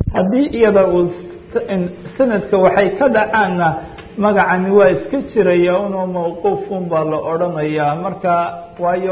haddii iyada uu sanadka waxay ka dhacaanna magacani waa iska jiraya unoo mawquufun baa la odhanayaa marka waayo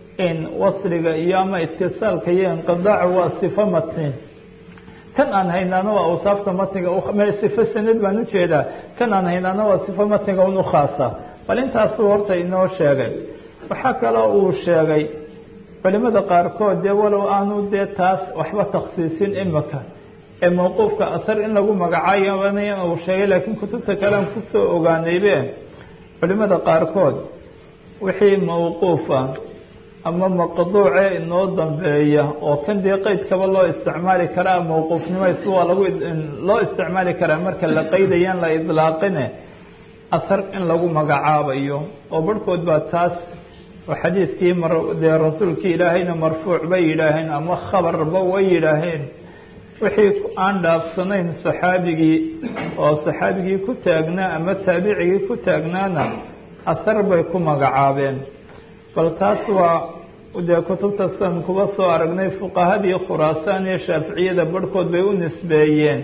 wasliga iyo ama itisaalka iyo inqidaaca waa sifo matni kan aan haynaana waa awsaafta matniga sifo sanad baan ujeedaa kan aan haynaana waa sifo matniga un ukhaasa bal intaasuu horta inoo sheegay waxaa kaloo uu sheegay culimada qaarkood dee walow aanu dee taas waxba taksiisin imika ee mawquufka asar in lagu magacaabanaya uu sheegay laakiin kutubta kalean kusoo ogaanaybe culimada qaarkood wixii mawquufa ama maqduuce inoo dambeeya oo kan dee qeydkaba loo isticmaali karaa mawquufnimays waa lagu loo isticmaali karaa marka la qeydayaan la idlaaqine asar in lagu magacaabayo oo barhkood baa taas oo xadiidkii mar dee rasuulkii ilaahayna marfuuc bay yidhaaheen ama khabarba way yidhaaheen wixii aan dhaafsanayn saxaabigii oo saxaabigii ku taagnaa ama taabicigii ku taagnaana asar bay ku magacaabeen bal taas waa dee kutubta san kuba soo aragnay fuqahadii khuraasaan iyo shaaficiyada barhkood bay u nisbeeyeen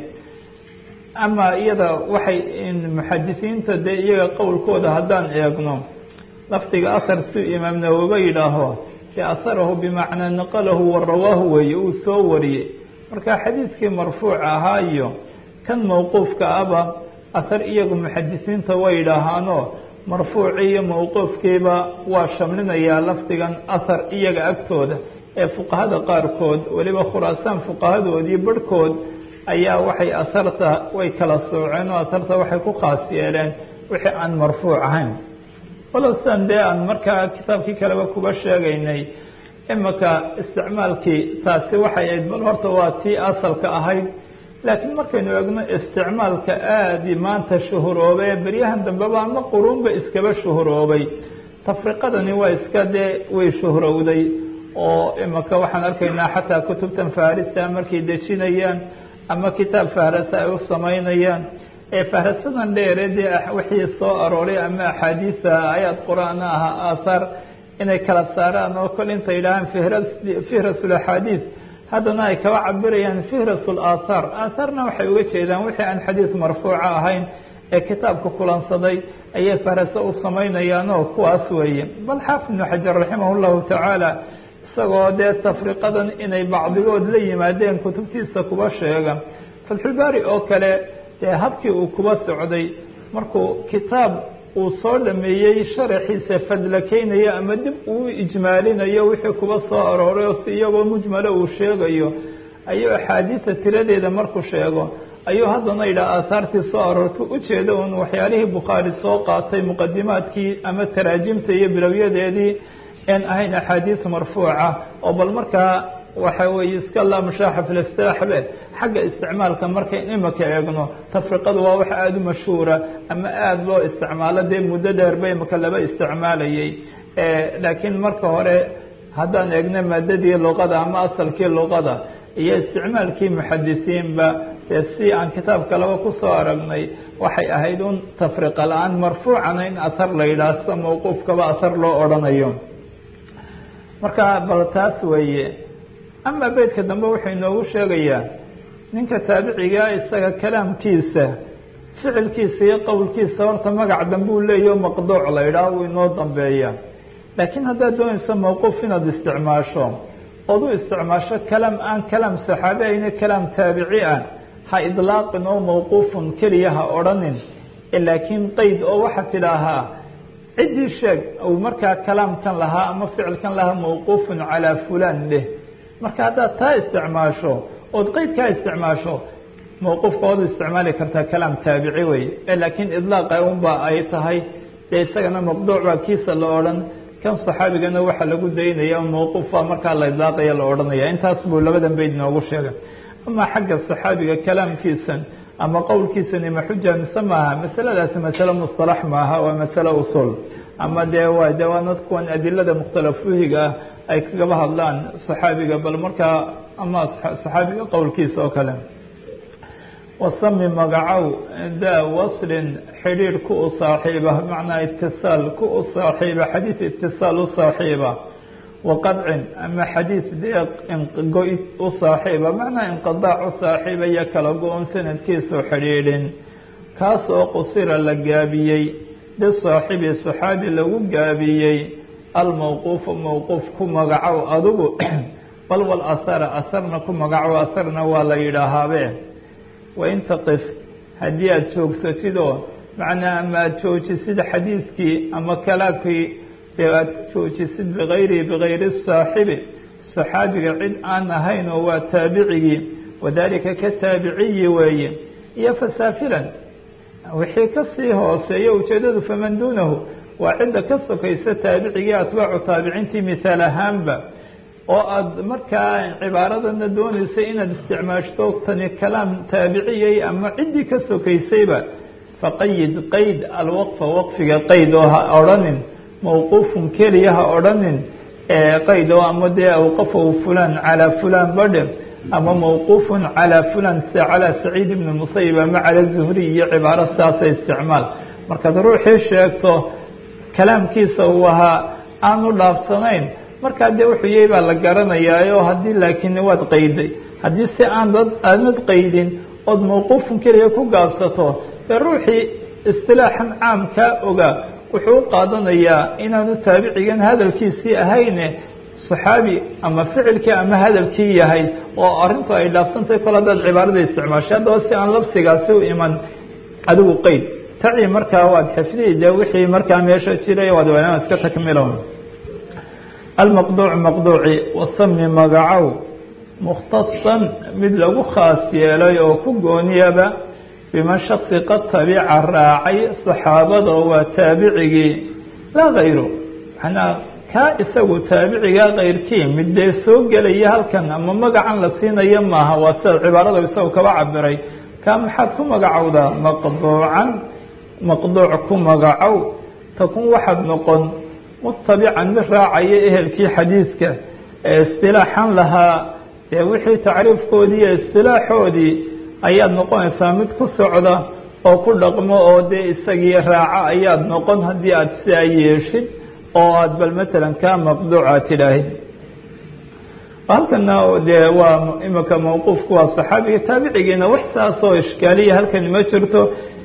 ama iyada waxay muxadisiinta dee iyaga qowlkooda haddaan eegno lafdiga asar si imaam nawoba yidhaaho dee asarahu bimacnaa naqalahu wa rawaahu weeye uu soo wariyey marka xadiidkii marfuuc ahaa iyo kan mawquufka aba asar iyagu muxadisiinta way yidhaahaano marfuucii iyo mawquufkiiba waa shamlinayaa lafdigan asar iyaga agtooda ee fuqahada qaarkood weliba khuraasaan fuqahadoodii barhkood ayaa waxay asarta way kala sooceen oo asarta waxay ku khaas yeeleen wixii aan marfuuc ahayn walow sidan dee aan markaa kitaabkii kaleba kuba sheegaynay imika isticmaalkii taasi waxay ahayd bal horta waa tii asalka ahayd laakiin markaynu eegno isticmaalka aadi maanta shuhuroobay ee beryahan dambeba ama quruunba iskaba shuhuroobay tafriqadani waa iska dee way shuhrowday oo imika waxaan arkaynaa xataa kutubtan faarisa markay dejinayaan ama kitaab fahrasa ay u samaynayaan ee fahrasadan dheere dee wixii soo arooray ama axaadiisa ayaad qur-aan aha aahaar inay kala saaraan oo kol intay yidhaahaan fihras fihrasul axaadiis haddana ay kaba cabirayaan fihrasul aathaar aathaarna waxay uga jeedaan wixii aan xadiis marfuuca ahayn ee kitaabka kulansaday ayay fahrase u samaynayaan oo kuwaas weeye bal xaafid ibnu xajar raximah llahu tacaala isagoo dee tafriqadan inay bacdigood la yimaadeen kutubtiisa kuba sheega fatxulbaari oo kale dee habkii uu kuba socday markuu kitaab uu soo dhameeyey sharaxiisa fadlakeynayo ama dib uu ijmaalinayo wixii kuba soo arooray oo si iyagoo mujmalo uu sheegayo ayuu axaadiisa tiradeeda markuu sheego ayuu haddana yidhaha aahaartii soo aroorta ujeeda un waxyaalihii bukhaari soo qaatay muqadimaadkii ama taraajimta iyo bilowyadeedii en ahayn axaadiis marfuuca oo bal markaa waxa weeye iska laa mushaaxa filistaaxbe xagga isticmaalka markayn imika eegno tafriqadu waa wax aada u mashhuura ama aada loo isticmaalo dee muddo dheer ba imika laba isticmaalayay laakiin marka hore haddaan eegno maadadii luqada ama asalkii luqada iyo isticmaalkii muxadisiinba dee si aan kitaabka laba kusoo aragnay waxay ahayd un tafriqa la-aan marfuucana in asar la yidhaah sida mawquufkaba asar loo odhanayo marka bal taas weeye ama beydka dambe wuxuu inoogu sheegayaa ninka taabicigaa isaga kalaamkiisa ficilkiisa iyo qowlkiisa horta magac dambe uu leeyaho maqduuc la yidhaah wuu inoo dambeeya laakiin haddaad doonayso mawquuf inaad isticmaasho ood u isticmaasho kalaam aan kalaam saxaabi ayna kalaam taabici ah ha idlaaqin oo mawquufun keliya ha odhanin laakiin qeyd oo waxaad tidhaahaa ciddii sheeg uu markaa kalaamkan lahaa ama ficilkan lahaa mawquufun calaa fulaan dheh marka haddaad taa isticmaasho ood qeydkaa isticmaasho mawquufka waad u isticmaali kartaa kalaam taabici wey laakiin idlaaqa unba ay tahay dee isagana maqduuc baa kiisa la odhan kan saxaabigana waxaa lagu daynaya mawquuf baa markaa la idlaaqaya la odhanaya intaas buu labadan beyd noogu sheegay ama xagga saxaabiga kalaamkiisan ama qowlkiisani ma xuja mise maaha masaladaasi masale musطalax maaha waa masale usul ama dee waa de waa nad kuwan adilada mukhtalafuhiga ah ay kagaba hadlaan saxaabiga bal markaa ama saxaabiga qowlkiisa oo kale wasami magacow daa waslin xidhiir ku u saaxiiba bimacnaa itisaal ku u saaxiiba xadiid itisaal u saaxiiba waqadcin ama xadiis dee go- u saaxiiba macnaa inqidaac u saaxiiba iyo kala go-on sanadkiisu xidhiidhin kaas oo qusira la gaabiyey bisaaxibi saxaabi lagu gaabiyey almawquufu mawquuf ku magacow adigu bal wal asara asarna ku magacow asarna waa la yidhaahaabe wain taqif haddii aada joogsatidoo macnaa ama aada joojisid xadiidkii ama kalaamkii dee aada joojisid bikayrihi bikayri saaxibi saxaabiga cid aan ahayn oo waa taabicigii wadaalika ka taabiciyi weeye iyo fasaafilan wixii kasii hooseeya ujeedadu faman duunahu waa cidda ka sokaysa taabicigii atbaacu taabiciintii mithaal ahaanba oo aada markaa cibaaradana doonaysa inaad isticmaashto tani kalaam taabiciyay ama ciddii ka sokaysayba faqayid qayd alwaqfa waqfiga qayd oo ha odhanin mawquufun keliya ha odhanin qayd oo ama dee awqafahu fulan calaa fulan badhe ama mawquufun calaa fulan se calaa saciid ibni musayib ama cala zuhri iyo cibaaro saasa isticmaal markaad ruuxii sheegto kalaamkiisa uu ahaa aanu dhaafsanayn markaa dee wuxuu yahay baa la garanayaayo haddii laakiin waad qayday haddii si aan dad aanad qaydin ood mawquufun keliya ku gaabsato dee ruuxii istilaaxan caamkaa ogaa wuxuu u qaadanayaa inaanu taabicigan hadalkiisii ahayne saxaabi ama ficilkii ama hadalkii yahay oo arrintu ay dhaafsantahay kol haddaad cibaarada isticmaashay haddaba si aan labsigaasi u iman adigu qeyd taci markaa waad xifdihi dee wixii markaa meesha jiray waad waanaan iska takmilo almaqduuc maqduuci wasami magacow mukhtasan mid lagu khaas yeelay oo ku gooniyaba biman shaksi qad tabica raacay saxaabada oo waa taabicigii laa kayru manaa kaa isagu taabicigaa kayrkii mid dee soo gelaya halkan ama magacan la siinayo maaha waa sida cibaarada isagu kaba cabiray kaa maxaad ku magacowdaa maqduucan maqduuc ku magacow takun waxaad noqon mutabican mid raacaya ehelkii xadiidka ee istilaaxan lahaa dee wixii tacriifkoodii iyo istilaaxoodii ayaad noqonaysaa mid ku socda oo ku dhaqmo oo dee isagii raaco ayaad noqon haddii aada sidaa yeeshid oo aada bal matalan kaa maqduuca tidhaahid halkana dee waa imika mawquufku waa saxaabiga taabicigiina wax saasoo ishkaaliya halkani ma jirto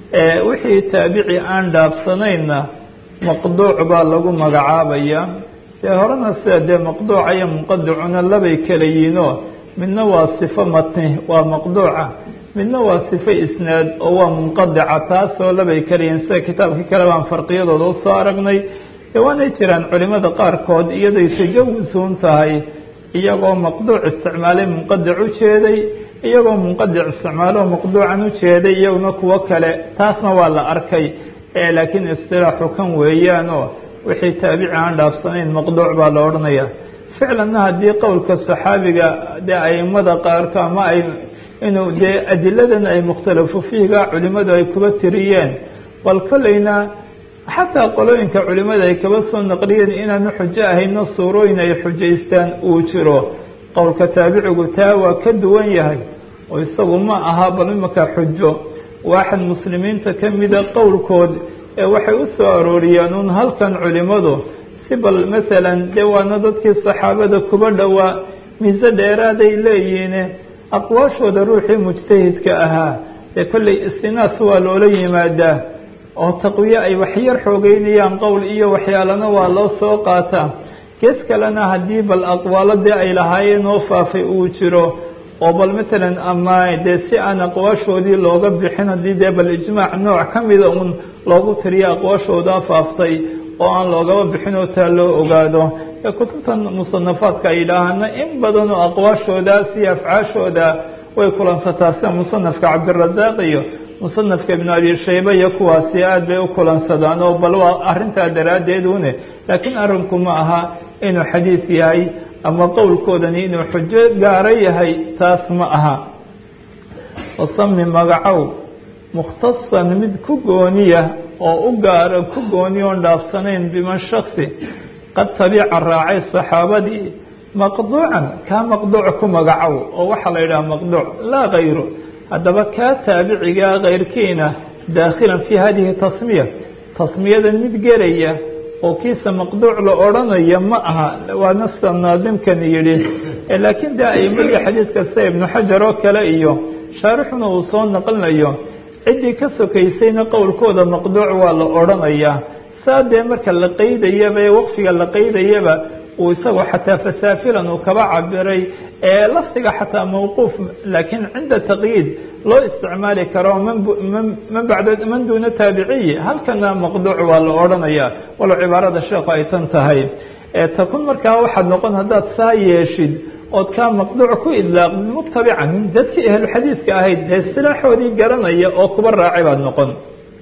wixii taabici aan dhaafsanayna maqduuc baa lagu magacaabaya dee horena sida dee maqduuca iyo munqadicuna labay kala yihiinoo midna waa sifo matni waa maqduuca midna waa sifo isnaad oo waa munqadica taasoo labay kala yihiin sida kitaabkii kale baan farqiyadooda usoo aragnay dee waanay jiraan culimada qaarkood iyaday tajawusuun tahay iyagoo maqduuc isticmaalay munqadic u jeeday iyagoo munqadic isticmaalo maqduucan u jeeday iyaguna kuwo kale taasna waa la arkay laakiin istilaaxu kan weeyaanoo wixii taabici aan dhaafsanayn maqduuc baa la odhanaya ficlanna haddii qowlka saxaabiga dee aimada qaarka ama ay inuu dee adiladan ay mukhtalafu fiiga culimadu ay kuba tiriyeen bal kolleyna xataa qolooyinka culimada ay kaba soo naqliyeen inaanu xujo ahayno suurooyin ay xujaystaan uu jiro qowlka taabicigu taa waa ka duwan yahay oo isagu ma aha bal imaka xujo waaxad muslimiinta ka mida qowlkood ee waxay u soo arooriyeen uun halkan culimadu si bal masalan dee waana dadkii saxaabada kuba dhowaa mise dheeraaday leeyihiine aqwaashooda ruuxii mujtahidka ahaa dee kolley istinaas waa loola yimaadaa oo taqwiye ay waxyar xoogeynayaan qowl iyo waxyaalana waa loo soo qaataa gees kalena haddii bal aqwaalo dee ay lahaayeen oo faafay uu jiro oo bal matalan ama dee si aan aqwaashoodii looga bixin haddii dee bal ijmaac nooc ka mida un loogu tiriyo aqwaashoodaa faaftay oo aan loogaba bixin oo taa loo ogaado ee kutubtan musanafaadka ay yidhaahana in badan oo aqwaashoodaas iyo afcaashooda way kulansataa sida musanafka cabdirasaaq iyo musanafka ibnu abi shayba iyo kuwaasi aada bay u kulansadaan oo bal waa arrintaa daraaddeed une laakiin arrinku ma aha inuu xadiis yahay ama qowlkoodani inuu xujo gaaro yahay taas ma aha wasami magacow mukhtasan mid ku gooniya oo u gaaro ku gooniya oon dhaafsanayn biman shaksi qad tabica raacay saxaabadii maqduucan kaa maqduuc ku magacow oo waxaa la yidhaha maqduuc laa kayru haddaba kaa taabicigaa kayrkiina daakhilan fii hadihi tasmiya tasmiyadan mid gelaya oo kiisa maqduuc la odrhanaya ma aha waa nafsa naadimkani yidhi laakiin dee aimadii xadiidka sida ibnu xajar oo kale iyo shaarixuna uu soo naqlinayo ciddii ka sokaysayna qowlkooda maqduuc waa la odrhanayaa saa dee marka la qaydayaba ee waqfiga la qaydayaba uu isagoo xataa fasaafilan uu kaba cabiray ee lafdiga xataa mawquuf laakiin cinda taqyiid loo isticmaali karo man bacda man duuna taabiciyi halkana maqduuc waa la odhanaya walow cibaarada sheekhu ay tan tahay takun markaa waxaad noqon haddaad saa yeeshid ood kaa maqduuc ku idlaaqdid mutabican dadkii ahluxadiidka ahayd dee silaaxoodii garanaya oo kuba raacay baad noqon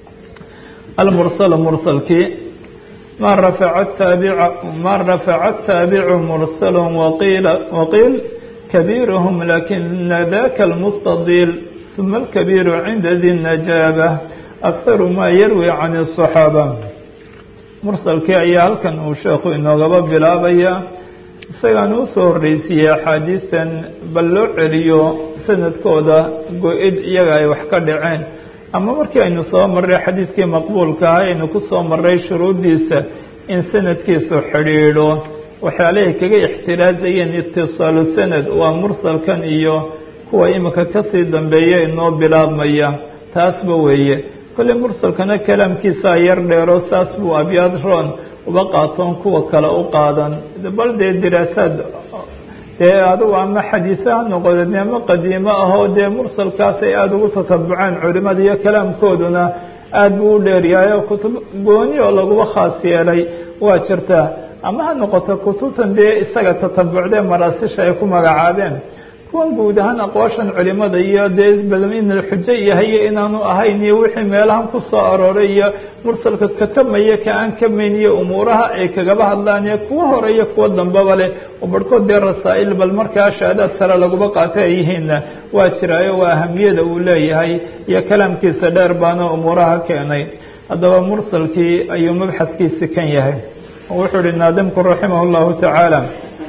almursal mursalkii ma rafaca taabica ma rafaca taabicu mursal waqiil waqiil kabiiruhum lakina daka almustadiil ثuma alkabiiru cinda di najaaba akharu ma yarwi can الصaxaaba mursalkii ayaa halkan uu sheekhu inoogaba bilaabaya isagaan usoo horreysiiyey axaadiistan bal loo celiyo sanadkooda go-id iyaga ay wax ka dhaceen ama markii aynu soo marray xadiidkii maqbuulka ah aynu ku soo marray shuruuddiisa in sanadkiisu xidhiidho waxyaalahay kaga ixtiraazayeen itisaalu sanad waa mursalkan iyo kuwa iminka kasii dambeeya inoo bilaabmaya taasba weeye kolley mursalkana kalaamkiisaa yar dheero saas buu abyaad roon uba qaatoon kuwa kale u qaadan bal dee diraasaad dee adugu ama xadiise ha noqodeen ama qadiimo ahoo dee mursalkaas ay aada ugu tatabuceen culimada iyo kalaamkooduna aada buu u dheeryahay oo kutub gooni oo laguba khaas yeelay waa jirtaa ama ha noqoto kutubtan dee isaga tatabucdee maraasisha ay ku magacaabeen kuwan guud ahaan aqwaashan culimada iyo dee badan inuu xujo yahay iyo inaanu ahayn iyo wixii meelahan ku soo arooray iyo mursalka katamaya ka aan kamayn iyo umuuraha ay kagaba hadlaan iyo kuwa hore iyo kuwa dambaba leh oo barhkood dee rasaa'il bal markaa shahaadaad sare laguba qaatay ay yihiinna waa jiraayo waa ahamiyada uu leeyahay iyo kalaamkiisa dheer baana umuuraha keenay haddaba mursalkii ayuu mabxadkiisi kan yahay wuxuu ihi naadimku raximah llahu tacaala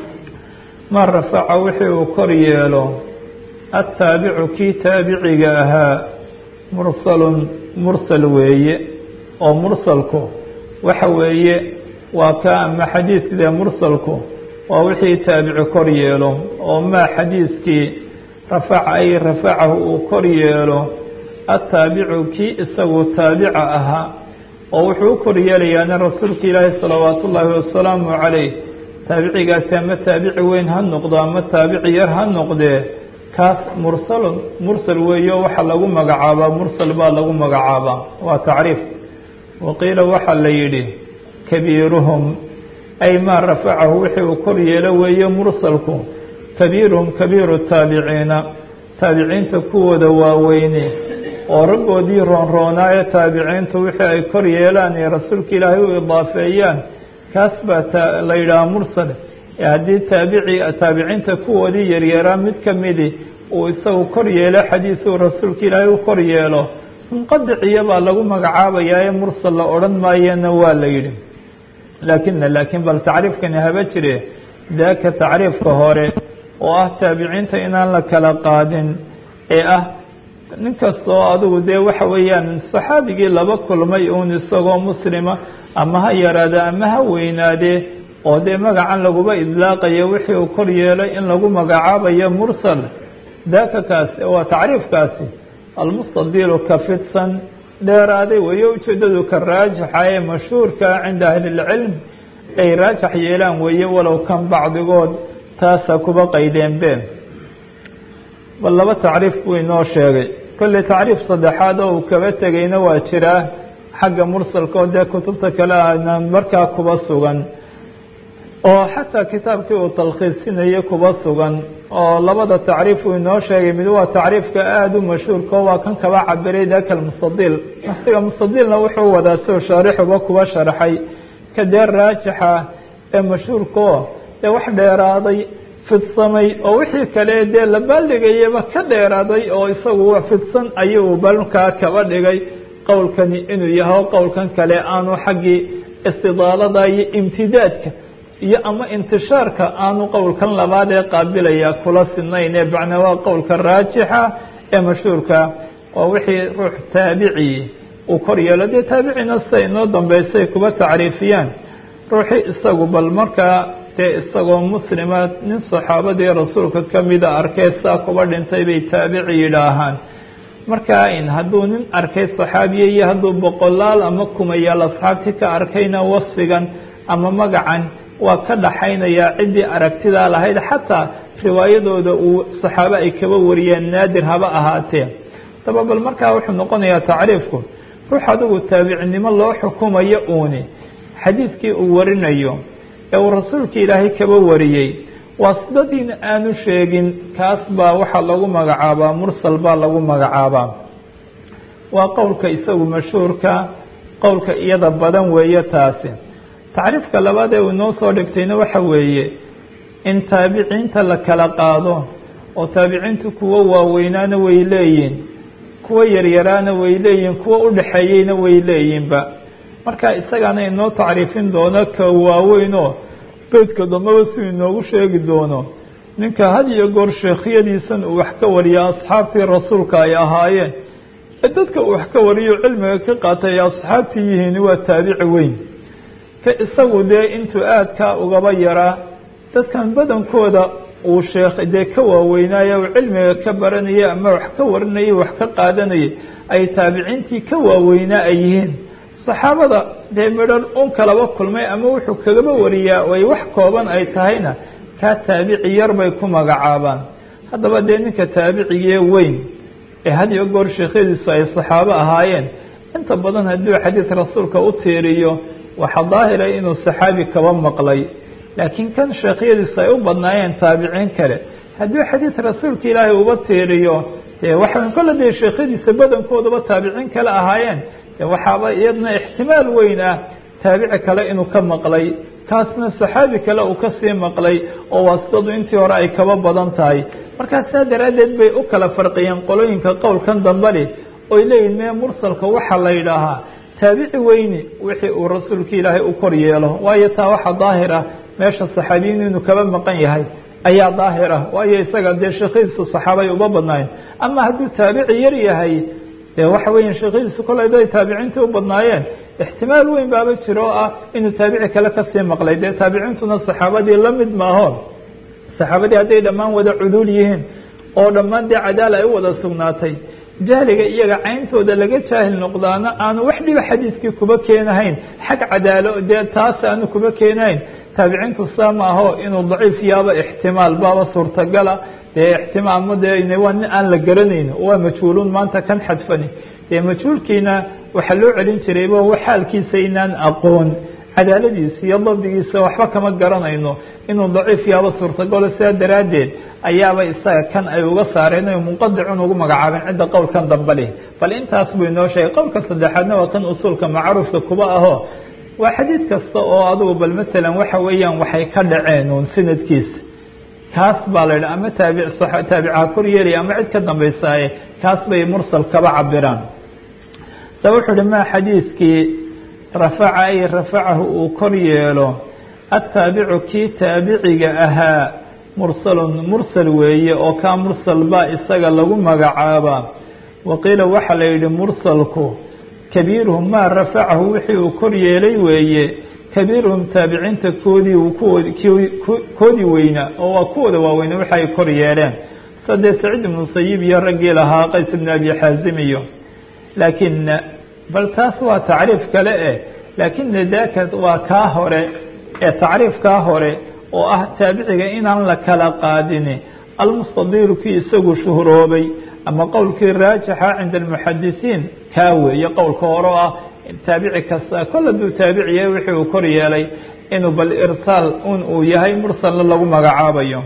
ma rafaca wixii uu kor yeelo attaabicu kii taabiciga ahaa mursalun mursal weeye oo mursalku waxa weeye waa ka ama xadiidkide mursalku waa wixii taabici kor yeelo oo maa xadiiskii rafaca ay rafacahu uu kor yeelo attaabicu kii isagu taabica ahaa oo wuxuu u kor yeelayaana rasuulka ilaahi salawaatu ullaahi wasalaamu calayh taabicigaasi ama taabici weyn ha noqdo ama taabici yar ha noqdee kaas mursalun mursal weeyo waxaa lagu magacaabaa mursal baa lagu magacaabaa waa tacriif waqiila waxaa la yidhi kabiiruhum ay maa rafacahu wixii uu kor yeelo weeye mursalku kabiiruhum kabiiru taabiciina taabiciinta kuwooda waaweyne oo raggoodii roonroonaayo taabiciintu wixii ay kor yeelaan ee rasuulka ilaahay u idaafeeyaan kaas baa la yidhaha mursal haddii taabici taabiciinta kuwoodii yaryaraa mid ka midi uu isagu kor yeelo xadiisuu rasuulka ilaahay u kor yeelo munqadiciya baa lagu magacaabayaa ee mursal la odhan maayana waa la yidhi laakina laakiin bal tacriifkani haba jire daaka tacriifka hore oo ah taabiciinta inaan la kala qaadin ee ah nin kastoo adigu dee waxa weeyaan saxaabigii laba kulmay uun isagoo muslima ama ha yaraade ama ha weynaadee oo dee magacan laguba idlaaqayo wixii uu kor yeelay in lagu magacaabayo mursal daaka kaasi waa tacriifkaasi almustadiilu ka fidsan dheeraaday weeye ujeedadu ka raajixa ee mashhuurka cinda ahlilcilm ay raajax yeelaan weeye walow kan bacdigood taasa kuba qaydeenbeen bal laba tacriif buu inoo sheegay kolley tacriif saddexaad oo uu kaba tegayna waa jiraa xagga mursalka oo dee kutubta kale ana markaa kuba sugan oo xataa kitaabkii uu talkhiisinayo kuba sugan oo labada tacriif uu inoo sheegay mid waa tacriifka aada u mashhuurka oo waa kan kaba cabiray daka almustadiil nafsiga mustadiilna wuxuu wadaa soo shaarixuba kuba sharxay ka dee raajixa ee mashhuurkaoo dee wax dheeraaday fidsamay oo wixii kale dee la baaldhigayaba ka dheeraaday oo isagu fidsan ayuu balkaa kaba dhigay qowlkani inuu yahay qowlkan kale aanu xaggii istidaalada iyo imtidaadka iyo ama intishaarka aanu qowlkan labaad ee qaabilaya kula sinayn ee macnaa waa qowlka raajixa ee mashhuurka oo wixii ruux taabici uu kor yeelo dee taabicina sida inoo dambeysay kuba tacriifiyaan ruuxii isagu bal markaa dee isagoo muslima nin saxaabadii rasuulka kamida arkay saa kuba dhintay bay taabici yidhaahaan markaa in hadduu nin arkay saxaabiya iyo hadduu boqolaal ama kumayaal asxaabtii ka arkayna wasfigan ama magacan waa ka dhaxaynayaa ciddii aragtidaa lahayd xataa riwaayadooda uu saxaabo ay kaba wariyeen naadir haba ahaatee daba bal markaa wuxuu noqonayaa tacriifku ruux adigu taabicinimo loo xukumayo uuni xadiidkii uu warinayo ee uu rasuulka ilaahay kaba wariyey waasidadiina aanu sheegin kaas baa waxaa lagu magacaabaa mursal baa lagu magacaabaa waa qowlka isagu mashhuurka qowlka iyada badan weeye taasi tacriifka labaad ee uu inoo soo dhigtayna waxa weeye in taabiciinta la kala qaado oo taabiciintu kuwo waaweynaana way leeyihin kuwo yaryaraana way leeyihin kuwo udhaxeeyeyna way leeyihinba marka isagaana inoo tacriifin doono ka waaweynoo beydka dambeba si inoogu sheegi doono ninka had iyo goor sheekhyadiisan uu wax ka wariya asxaabtii rasuulka ay ahaayeen ee dadka uu wax ka wariyo cilmiga ka qaatay ay asxaabtii yihiin waa taabici weyn ka isagu dee intuu aadkaa ugaba yaraa dadkan badankooda uu sheekh dee ka waaweynaaye uu cilmiga ka baranayay ama wax ka warinayay wax ka qaadanayay ay taabiciintii ka waaweynaa ay yihiin saxaabada dee midhan un kalaba kulmay ama wuxuu kagaba wariyaa ay wax kooban ay tahayna kaa taabici yar bay ku magacaabaan haddaba dee ninka taabicigee weyn ee had iyo goor sheekhyadiisu ay saxaabo ahaayeen inta badan hadduu xadiid rasuulka u tiiriyo waxaa daahira inuu saxaabi kaba maqlay laakiin kan sheekhyadiisu ay u badnaayeen taabiciin kale hadduu xadiid rasuulka ilaahay uba tiiriyo dee waxa kolle dee sheekhyadiisa badankoodaba taabiciin kale ahaayeen waxaaba iyadna ixtimaal weyn ah taabici kale inuu ka maqlay kaasna saxaabi kale uu kasii maqlay oo waasidadu intii hore ay kaba badan tahay markaa saa daraaddeed bay u kala farqiyeen qolooyinka qowlkan dambali oy leeyihin mee mursalka waxaa la yidhaahaa taabici weyni wixii uu rasuulka ilaahay u kor yeelo waayo taa waxa daahir ah meesha saxaabiyiin inuu kaba maqan yahay ayaa daahir ah waayo isaga dee sheekhiisu saxaabay uba badnaayeen ama hadduu taabici yar yahay dee waxa weya sheekhyadiisu kole day taabiciintii u badnaayeen ixtimaal weyn baaba jiro oo ah inuu taabici kale kasii maqlay dee taabiciintuna saxaabadii la mid maaho saxaabadii hadday dhammaan wada cuduul yihiin oo dhammaan dee cadaala ay u wada sugnaatay jahliga iyaga cayntooda laga jaahil noqdaana aanu wax dhiba xadiidkii kuba keenahayn xag cadaalo dee taas aanu kuba keenahayn taabiciintu saa maaho inuu daciif yaaba ixtimaal baaba suurtagala dee ixtimaal ma dee waa nin aan la garanayn waa majhuuluun maanta kan xadfani dee majhuulkiina waxaa loo celin jirayba xaalkiisa inaan aqoon cadaaladiisa iyo dabdigiisa waxba kama garanayno inuu daciif yaaba suurtagalo sidaa daraaddeed ayaaba isaga kan ay uga saareen o munqadicun ugu magacaabeen cidda qowlkan damba leh bal intaas buu inoo sheegay qowlka saddexaadna waa kan usuulka macruufka kuba aho waa xadiid kasta oo adugu bal masalan waxa weeyaan waxay ka dhaceen uun sanadkiisa kaas baa la yidhi ama taabi taabica kor yeelaya ama cid ka dambaysaaye kaas bay mursal kaba cabiraan daba wuxuu uhi ma xadiidkii rafaca ay rafacahu uu kor yeelo ataabicu kii taabiciga ahaa mursalun mursal weeye oo kaa mursal baa isaga lagu magacaabaa waqiila waxaa la yidhi mursalku kabiiruhum maa rafacahu wixii uu kor yeelay weeye kabiiruhum taabiciinta koodii koodii weynaa oo waa kuwooda waaweyne waxa ay kor yeeleen sadee saciid ibnu sayib iyo raggii lahaa qays ibnu abi xaazim iyo laakina bal taas waa tacriif kale eh laakina daka waa kaa hore ee tacriifkaa hore oo ah taabiciga inaan la kala qaadini almustadiiru kii isagu shuhroobay ama qowlkii raajixa cinda almuxadisiin kaa weeye qowlka hore oo ah taabici kasta kol hadduu taabici yahay wixii uu kor yeelay inuu bal irsaal un uu yahay mursalna lagu magacaabayo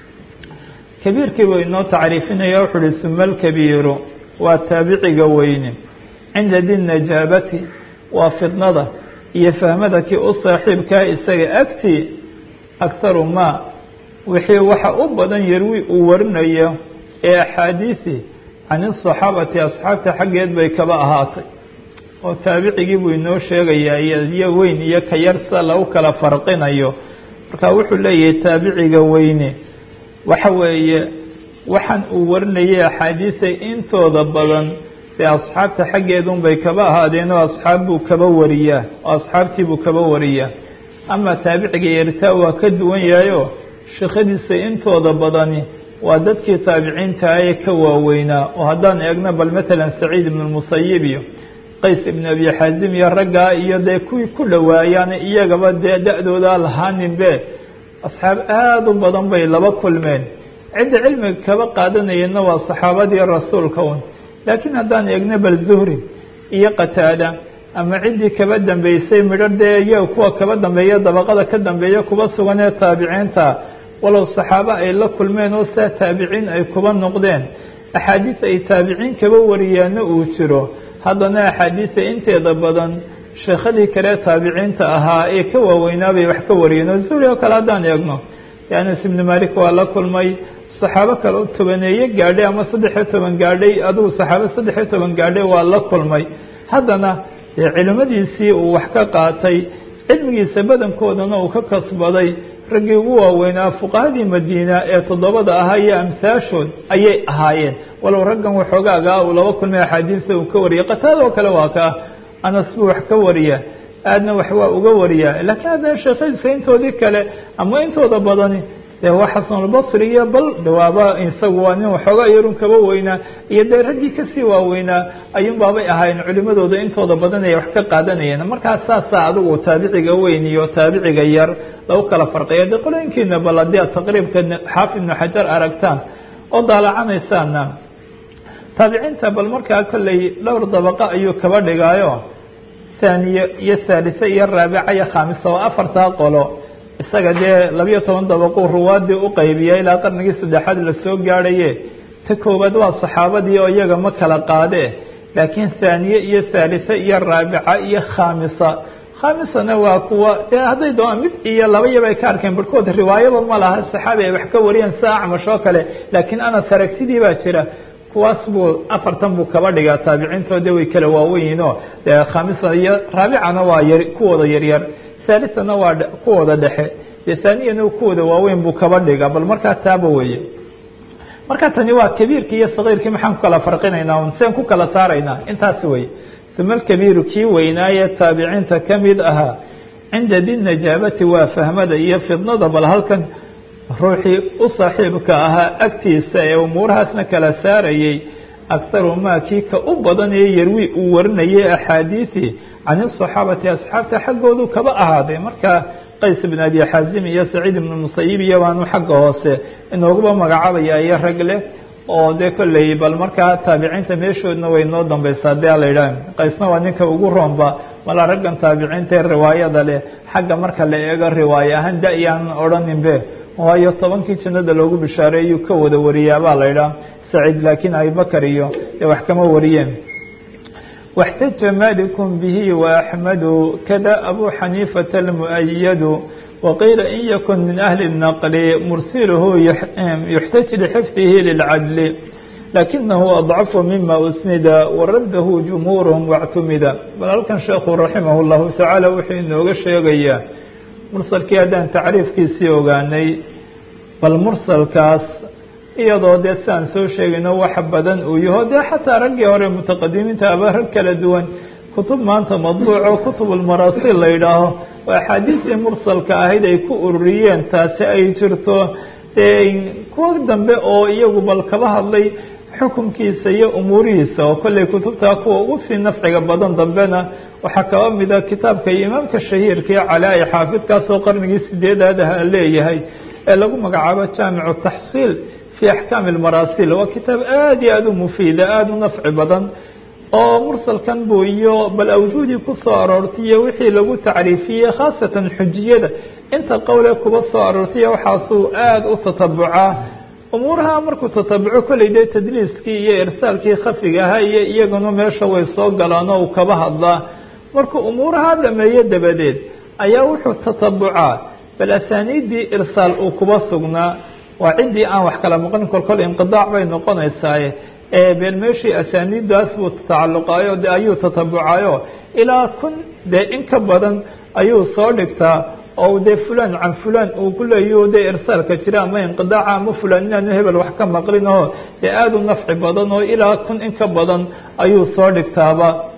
kabiirkii buu inoo tacriifinaya wuxuu uhi suma alkabiiru waa taabiciga weyne cinda di najaabati waa fidnada iyo fahmada kii u saaxiibkaa isaga agtii akharu maa wixii waxa u badan yarwi uu warinayo ee axaadiisi can asaxaabati asxaabta xaggeed bay kaba ahaatay oo taabicigii buu inoo sheegayaa iyo weyn iyo ka yar sida lagu kala farqinayo marka wuxuu leeyahay taabiciga weyne waxa weeye waxaan uu warinayay axaadiisa intooda badan dee asxaabta xaggeedun bay kaba ahaadeen oo asxaab buu kaba wariyaa oo asxaabtii buu kaba wariyaa ama taabiciga yartaa waa ka duwan yahayo sheekhadiisa intooda badani waa dadkii taabiciinta ee ka waaweynaa oo haddaan eegno bal matalan saciid ibn musayib iyo qays ibn abi xaazim iyo raggaa iyo dee kuwii ku dhowaayaan iyagaba dee da-dooda lahaaninbe asxaab aada u badan bay laba kulmeen cidda cilmiga kaba qaadanayeenna waa saxaabadii rasuulka un laakiin haddaan eegno bal zuhri iyo qataada ama ciddii kaba dambeysay midho dee iyaga kuwa kaba dambeeya dabaqada ka dambeeya kuba sugan ee taabiciinta walow saxaabo ay la kulmeen oo saa taabiciin ay kuba noqdeen axaadiis ay taabiciin kaba wariyaana uu jiro haddana axaadiisa inteeda badan sheekhadii kale taabiciinta ahaa ee ka waaweynaabay wax ka wariyeen oo zuhri oo kale haddaan eegno anas ibnu malik waa la kulmay saxaabo kale oo tobaneeye gaadhay ama saddexiyo toban gaadhay adigu saxaabo saddexiyo toban gaadhay waa la kulmay haddana dee culimadiisii uu wax ka qaatay cilmigiisa badankoodana uu ka kasbaday raggii ugu waaweynaa fuqahadii madiina ee toddobada ahaa iyo amsaashood ayay ahaayeen walow raggan waxoogaagaa uu laba kulmay axaadiista uu ka wariyay qataada oo kale waa ka anas buu wax ka wariya aadna wax waa uga wariyaa laakiin haddana sheekhadiisa intoodii kale ama intooda badani dee waa xasanulbasri iyo bal dawaaba isagu waa nin waxoogaa yarun kaba weynaa iyo dee raggii kasii waaweynaa ayuun baabay ahaayeen culimadooda intooda badan ay wax ka qaadanayeen markaas saasaa adigu taabiciga weyn iyo taabiciga yar lagu kala farqiya dee qolooyinkiina bal haddii aad taqriibka xaafid ibnu xajar aragtaan oo daalacanaysaana taabiciinta bal markaa kolley dhowr dabaqa ayuu kaba dhigaayo saaniye iyo saalise iyo raabica iyo khaamisa oo afartaa qolo isaga dee labiyo toban dabaquu ruwaadii u qaybiya ilaa qarnigii saddexaad lasoo gaadhaye ta koowaad waa saxaabadii oo iyaga ma kala qaade laakiin saaniye iyo saalise iyo raabica iyo khaamisa khaamisana waa kuwa dee hadday doonaan mid iyo laba yaba ay ka arkeen barhkood riwaayaba ma laha saxaabi ay wax ka wariyeen sida acmash oo kale laakiin anas aragtidii baa jira kuwaas buu afartan buu kaba dhigaa taabiciintoode way kala waawenyihinoo dee khaamisa iyo raabicana waa yar kuwooda yaryar saalisana waa kuwooda dhexe dee saaniyana kuwooda waaweyn buu kaba dhigaa bal markaa taaba weeye marka tani waa kabiirkii iyo sagiirkii maxaan ku kala farqinaynaa un seen ku kala saaraynaa intaas wey uma alkabiiru kii weynaaye taabiciinta ka mid ahaa cinda dinajaabati waa fahmada iyo fidnada bal halkan ruuxii u saaxiibka ahaa agtiisa ee umuurahaasna kala saarayay akharu maa kii ka u badan ee yarwi uu warinayay axaadiisi can asaxaabati asxaabta xaggoodu kaba ahaaday marka qays ibn abi xaazim iyo saciid ibn musayib iyo baanu xagga hoose inooguba magacaabaya iyo rag leh oo dee kolley bal markaa taabiciinta meeshoodna way noo dambaysaa dee la yidhaah qaysna waa ninka ugu roonba mala raggan taabiciinta ee riwaayada leh xagga marka la eego riwaaye ahaan da-yaan odhaninbe waayo tobankii jannada loogu bishaareeyuu ka wada wariyaabaa la yidhaah saciid laakiin abibakar iyo dee wax kama wariyeen واxtaja malik bihi وaxmadu kada abu xaniifata اlmuؤyadu waqiila in yakun min ahli الnaqli mursilhu yuxtaj lxifdihi lilcadli lakinahu adcafu mima usnida waradahu jumhuurhm واctumida bal halkan sheekhu raximah اllahu tacaala wuxuu inooga sheegayaa mursalkii haddaan tacriifkiisii ogaanay bal mursalkaas iyadoo dee siaan soo sheegayno wax badan uu yaho dee xataa raggii hore mutaqadimiinta aba rag kala duwan kutub maanta madbuuco kutubulmaraasil la yidhaaho oo axaadiistii mursalka ahayd ay ku ururiyeen taasi ay jirto kuwa dambe oo iyagu bal kaba hadlay xukunkiisa iyo umuurihiisa oo kolley kutubtaa kuwa ugu sii nafciga badan dambena waxaa kaba mida kitaabka imaamka shahiirka ee calaa-i xaafidkaasoo qarnigii sideedaad aha leeyahay ee lagu magacaabo jaamicu taxsiil fi axkaami almaraasil waa kitaab aada iyo aada u mufiida aada u nafci badan oo mursalkan buu iyo bal awjuudii ku soo aroortay iyo wixii lagu tacriifiyey khaasatan xujiyada inta qowlee kuba soo aroortay waxaasuu aada u tatabucaa umuuraha markuu tatabuco kolley dee tadliiskii iyo irsaalkii khafiga ahaa iyo iyaguna meesha way soo galaan oo uu kaba hadlaa markuu umuuraha dhameeyo dabadeed ayaa wuxuu tatabucaa bal asaaniiddii irsaal uu kuba sugnaa waa ciddii aan wax kala maqlin kolkol inqidaac bay noqonaysaaye been meeshii asaaniiddaas buu tacalluqaayo de ayuu tatabucayo ilaa kun dee in ka badan ayuu soo dhigtaa oo dee fulan can fulan uu ku leeyaho dee irsaalka jira ama inqidaaca ama fulan inaanu hebel wax ka maqlin oo dee aada u nafci badan oo ilaa kun in ka badan ayuu soo dhigtaaba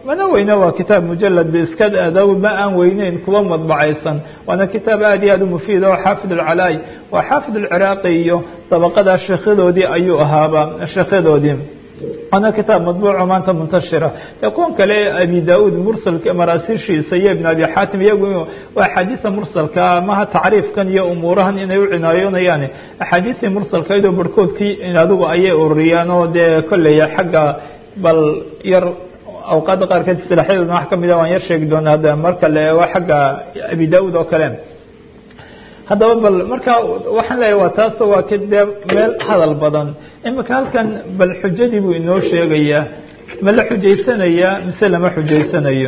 mana weyne waa kitaab mujalad iska adow ma aan weyneyn kuwa madbacaysan waana kitaab aad iyo aad u mufiid oo xaafid alcalaay waa xaafid alciraaqi iyo dabaqada sheekhadoodii ayuu ahaaba sheekhadoodii waana kitaab madbuuco maanta muntashira ee kuwan kale abi da-uud mursalka maraasiishiisa iyo ibn abi xaatim iyagu waa axaadiisa mursalka maha tacriifkan iyo umuurahan inay u cinaayoonayaan axaadiistii mursalkaydoo barhkoodkii adigu ayay ururiyaan oo dee kolleya xagga bal yar awqaadda qaarkeed isilaaxyadoodna wax kamid a waan yar sheegi doona hadda marka la eego xagga abi da-uud oo kale haddaba bal marka waxaan leeyahy waa taas waa k dee meel hadal badan imika halkan bal xujadii buu inoo sheegayaa ma la xujaysanayaa mise lama xujaysanayo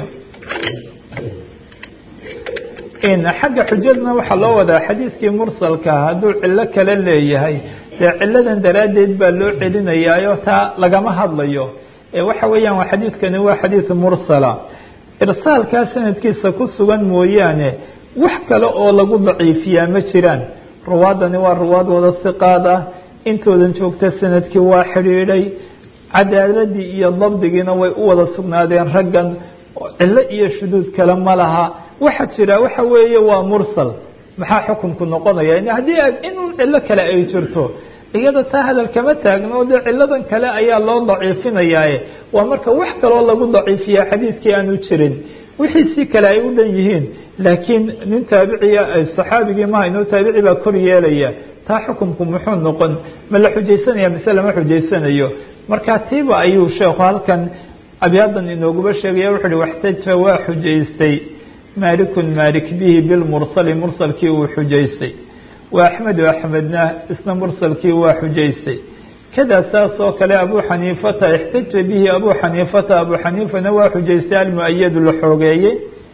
xagga xujadna waxaa loo wadaa xadiiskii mursalka hadduu cilo kale leeyahay dee ciladan daraaddeed baa loo celinayaayo taa lagama hadlayo waxa weeyaan waa xadiidkani waa xadiid mursala irsaalkaa sanadkiisa ku sugan mooyaane wax kale oo lagu daciifiyaa ma jiraan ruwaadani waa ruwaad wada siqaad ah intoodan joogta sanadkii waa xidhiidhay cadaaladii iyo dabdigiina way u wada sugnaadeen raggan cilo iyo shuduud kale ma laha waxa jira waxa weeye waa mursal maxaa xukunku noqonaya haddii inun cilo kale ay jirto iyada taa hadal kama taagno dee ciladan kale ayaa loo daciifinayaaye waa marka wax kaloo lagu daciifiya xadiidkii aanu jirin wixii si kale ay u dhan yihiin laakiin nin taabiciya saxaabigii maha inuu taabici baa kor yeelaya taa xukunku muxuu noqon ma la xujaysanaya mise lama xujaysanayo marka tiiba ayuu sheekhu halkan abyadan inooguba sheegaya wuxu uhi waxtaja waa xujaystay maalikun maalik bihi bilmursali mursalkii uu xujaystay wa axmedu axmedna isna mursalkii waa xujaystay kada saas oo kale abu xaniifata ixtaja bihi abu xaniifata abu xaniifana waa xujaystay almu-ayadu la xoogeeyey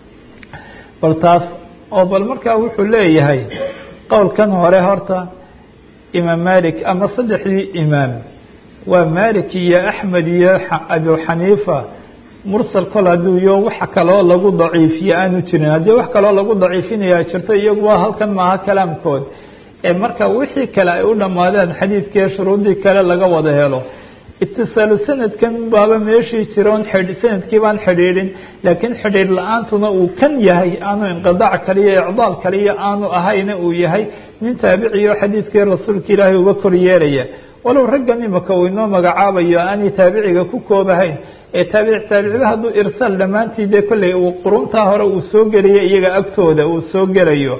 bal taas oo bal markaa wuxuu leeyahay qowlkan hore horta imaam malik ama saddexdii imaam waa malik iyo axmed iyo abu xaniifa mursal kol hadduu yo wax kaloo lagu daciifiye aanu jirin haddii wax kaloo lagu daciifinaya jirto iyagu waa halkan maaha kalaamkood ee marka wixii kale ay u dhammaadeen xadiidkii shuruudii kale laga wada helo itisaalu sanadkan baaba meeshii jiroon sanadkii baan xidhiidhin laakiin xidhiidh la-aantuna uu kan yahay aanu inqidaac kaliyo icdaal kaliyo aanu ahayna uu yahay nin taabiciyo xadiidkii rasuulka ilaahay uga kor yeelaya walow raggan imika uu inoo magacaabayo aanay taabiciga ku koobahayn ee taabic taabicida hadduu irsaal dhammaantii dee kolley uu quruntaa hore uu soo gelayo iyaga agtooda uu soo gelayo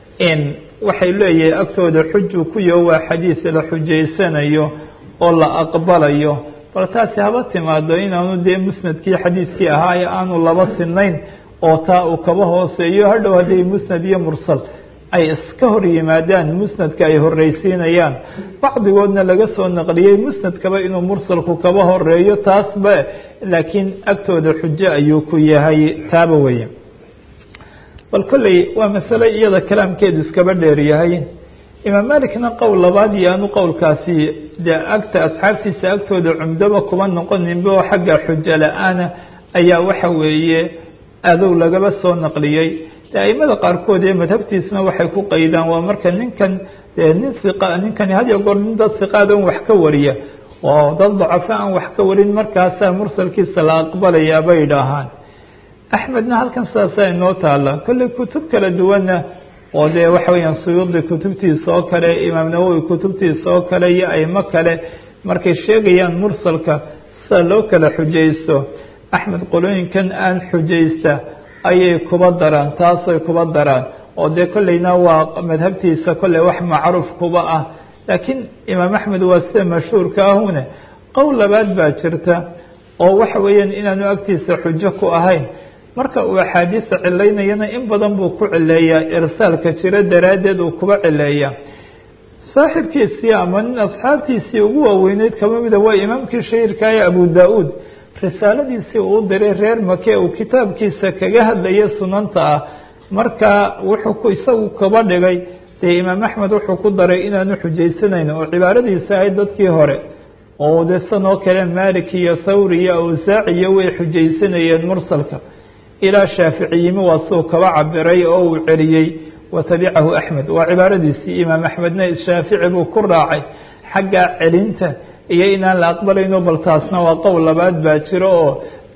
waxay leeyahay agtooda xujuu ku yaho waa xadiis la xujaysanayo oo la aqbalayo bal taasi haba timaado inaanu dee musnadkii xadiiskii ahaa ee aanu laba sinayn oo taa uu kaba hooseeyo hadhow hadday musnad iyo mursal ay iska hor yimaadaan musnadka ay horreysiinayaan bacdigoodna laga soo naqliyey musnadkaba inuu mursalku kaba horeeyo taasba laakiin agtooda xujo ayuu ku yahay taaba weye bal kolley waa masale iyada kalaamkeedu iskaba dheer yahay imaam malikna qowl labaad iyo aanu qowlkaasi dee agta asxaabtiisa agtooda cumdoba kuma noqoninba oo xagga xujo la-aana ayaa waxa weeye adow lagaba soo naqliyey de aimada qaarkood ee madhabtiisna waxay ku qaydaan waa marka ninkan dee nin iqa ninkani had iyo goor nin dad siqaad on wax ka wariya oo dad dacafo aan wax ka warin markaasaa mursalkiisa la aqbalayaa bay idhaahaan axmedna halkan saasaa inoo taala kolley kutub kala duwanna oo dee waxa weyaan suyuudi kutubtiisa oo kale imaam nawowi kutubtiisa oo kale iyo aimo kale markay sheegayaan mursalka sida loo kala xujaysto axmed qolooyinkan aan xujaysta ayay kuba daraan taasay kuba daraan oo dee kolleyna waa madhabtiisa kolley wax macruuf kuba ah laakiin imaam axmed waa sida mashhuurka ahune qowl labaad baa jirta oo waxa weeyaan inaanu agtiisa xujo ku ahayn marka uu axaadiista cilaynayana in badan buu ku cileeyaa irsaalka jiro daraaddeed uu kuba cileeya saaxibkiisii ama nin asxaabtiisii ugu waaweyneyd kaba mida waa imaamkii shahiirka ee abu da-uud risaaladiisii uu diray reer make uu kitaabkiisa kaga hadlaya sunanta ah marka wuxuu isagu kaba dhigay dee imaam axmed wuxuu ku daray inaanu xujaysanayn oo cibaaradiisa ahayd dadkii hore oo de sanoo kale malik iyo thawri iyo awsaaciyo way xujaysanayeen mursalka ilaa shaafici yimi waa suu kaba cabiray oo uu celiyey watabicahu axmed waa cibaaradiisii imaam axmedna shaafici buu ku raacay xagga celinta iyo inaan la aqbalayno bal taasna waa qowl labaad baa jiro oo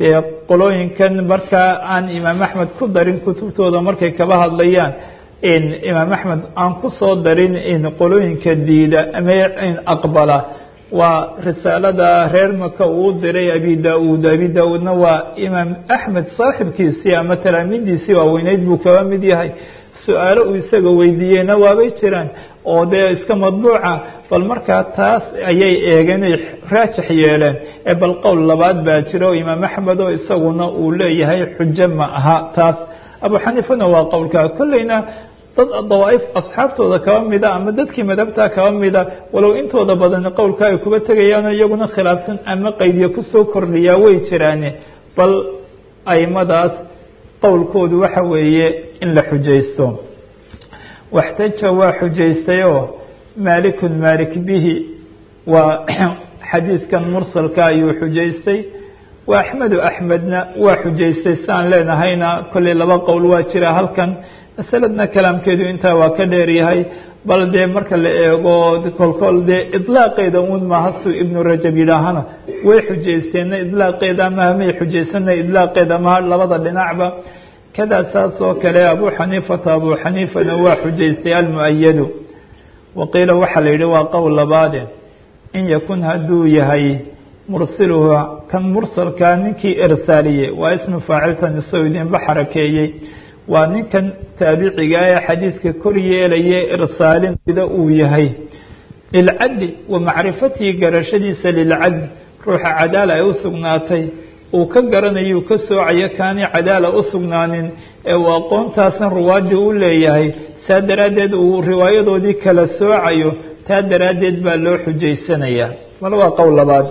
dee qolooyinkan markaa aan imaam axmed ku darin kutubtooda markay kaba hadlayaan imaam axmed aan kusoo darin qolooyinka diida ama aqbala waa risaalada reer maka uu diray abi da-uud abi da-uudna waa imaam axmed saaxibkiisii ama talaamidiisii waaweyneyd buu kaba mid yahay su-aalo uu isaga weydiiyeyna waabay jiraan oo dee iska madbuuca bal markaa taas ayay eegeen ay raajix yeeleen ee bal qowl labaad baa jira oo imaam axmed oo isaguna uu leeyahay xujo ma aha taas abu xaniifana waa qowlkaa kolleyna dad dawaaif asxaabtooda kaba mida ama dadkii madhabtaa kaba mida walow intooda badan qowlka ay kuba tegayaano iyaguna khilaafsan ama qaydiya kusoo kordhiyaa way jiraane bal aimadaas qowlkoodu waxa weeye in la xujaysto waxtaja waa xujaystayoo maalikun maalik bihi waa xadiiskan mursalka ayuu xujaystay wa axmedu axmedna waa xujaystay siaan leenahayna kolley laba qowl waa jira halkan masaladna kalaamkeedu intaa waa ka dheeryahay bal dee marka la eego kolkol dee idlaaqeeda un maaha suu ibnu rajab yidhaahana way xujaysteenna idlaaqeeda maha may xujaysana idlaaqeeda maha labada dhinacba kadaa saas oo kale abu xaniifata abu xaniifana waa xujaystay almu-ayadu waqiila waxaa la yidhi waa qowl labaade in yakun hadduu yahay mursiluhu kan mursalkaa ninkii irsaaliye waa ismu faacilkan isagoo idinba xarakeeyey waa ninkan taabiciga ee xadiidka kor yeelaya irsaalin sida uu yahay lilcadli wa macrifatihi garashadiisa lilcadli ruuxa cadaala ay u sugnaatay uu ka garanayu ka soocayo kaani cadaala u sugnaanin ee uu aqoontaasna ruwaadii u leeyahay saa daraaddeed uu riwaayadoodii kala soocayo taa daraaddeed baa loo xujaysanayaa mal waa qowl labaad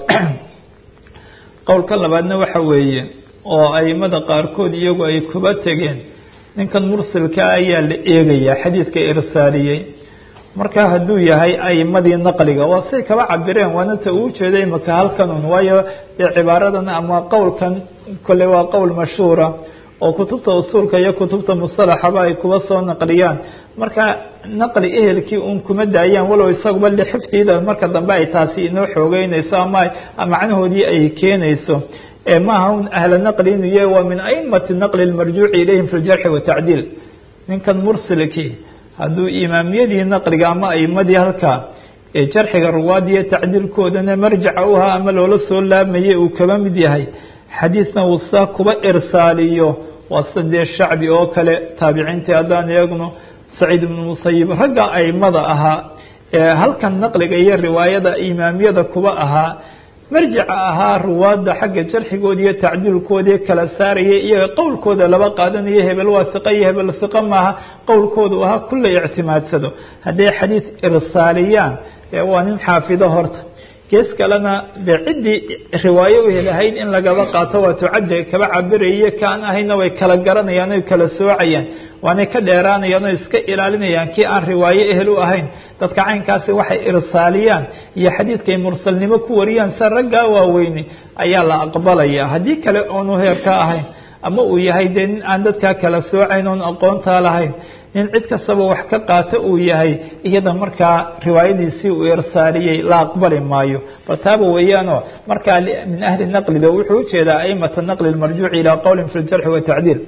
qowlka labaadna waxa weeye oo aimada qaarkood iyagu ay kuba tegeen ninkan mursilka ayaa la eegayaa xadiidka irsaaliyey marka hadduu yahay aimadii naqliga waa say kaba cabireen waana ta uu jeeday maka halkan un waayo dee cibaaradan ama qowlkan kolley waa qowl mashhuura oo kutubta usuulka iyo kutubta musalaxaba ay kuba soo naqliyaan marka naqli ehelkii un kuma daayaan walow isaguba lixifdiida marka dambe ay taasi inoo xoogeynayso ama macnahoodii ay keenayso maaha un ahla naqli inuu yahay waa min aimati naqli lmarjuuci ilayhim fi ljarxi watacdiil ninkan mursilkii hadduu imaamiyadii naqliga ama aimadii halkaa ee jarxiga ruwaadiyo tacdiilkoodana marjaca u ahaa ama loola soo laamayay uu kaba mid yahay xadiisna uu saa kuba irsaaliyo waa sadee shacbi oo kale taabiciintii haddaan eegno saciid ibnu musayib ragga aimada ahaa ee halkan naqliga iyo riwaayada imaamiyada kuba ahaa marjaca ahaa ruwaadda xagga jarxigooda iyo tacdiilkoodii kala saaraya iyaga qowlkooda laba qaadanayo hebel waa siqa iyo hebel siqa maaha qowlkoodu ahaa kulla ictimaadsado hadday xadiis irsaaliyaan waa nin xaafido horta gees kalena dee ciddii riwaayo u helahayd in lagaba qaato waa tucaddi kaba cabirayo kaan ahayna way kala garanayaan oy kala soocayaan waanay ka dheeraanayaan oo iska ilaalinayaan kii aan riwaayo ehel u ahayn dadka caynkaasi waxay irsaaliyaan iyo xadiidkay mursalnimo ku wariyaan sa raggaa waaweyne ayaa la aqbalaya haddii kale oonu heerka ahayn ama uu yahay dee nin aan dadkaa kala soocayn oon aqoontaa lahayn nin cid kastaba wax ka qaata uu yahay iyada markaa riwaayadiisii uu irsaaliyey la aqbali maayo bal taaba weeyaanoo markaa min ahli naqlida wuxuu ujeedaa aimata naqli marjuuci ilaa qowlin fi ljarxi watacdiil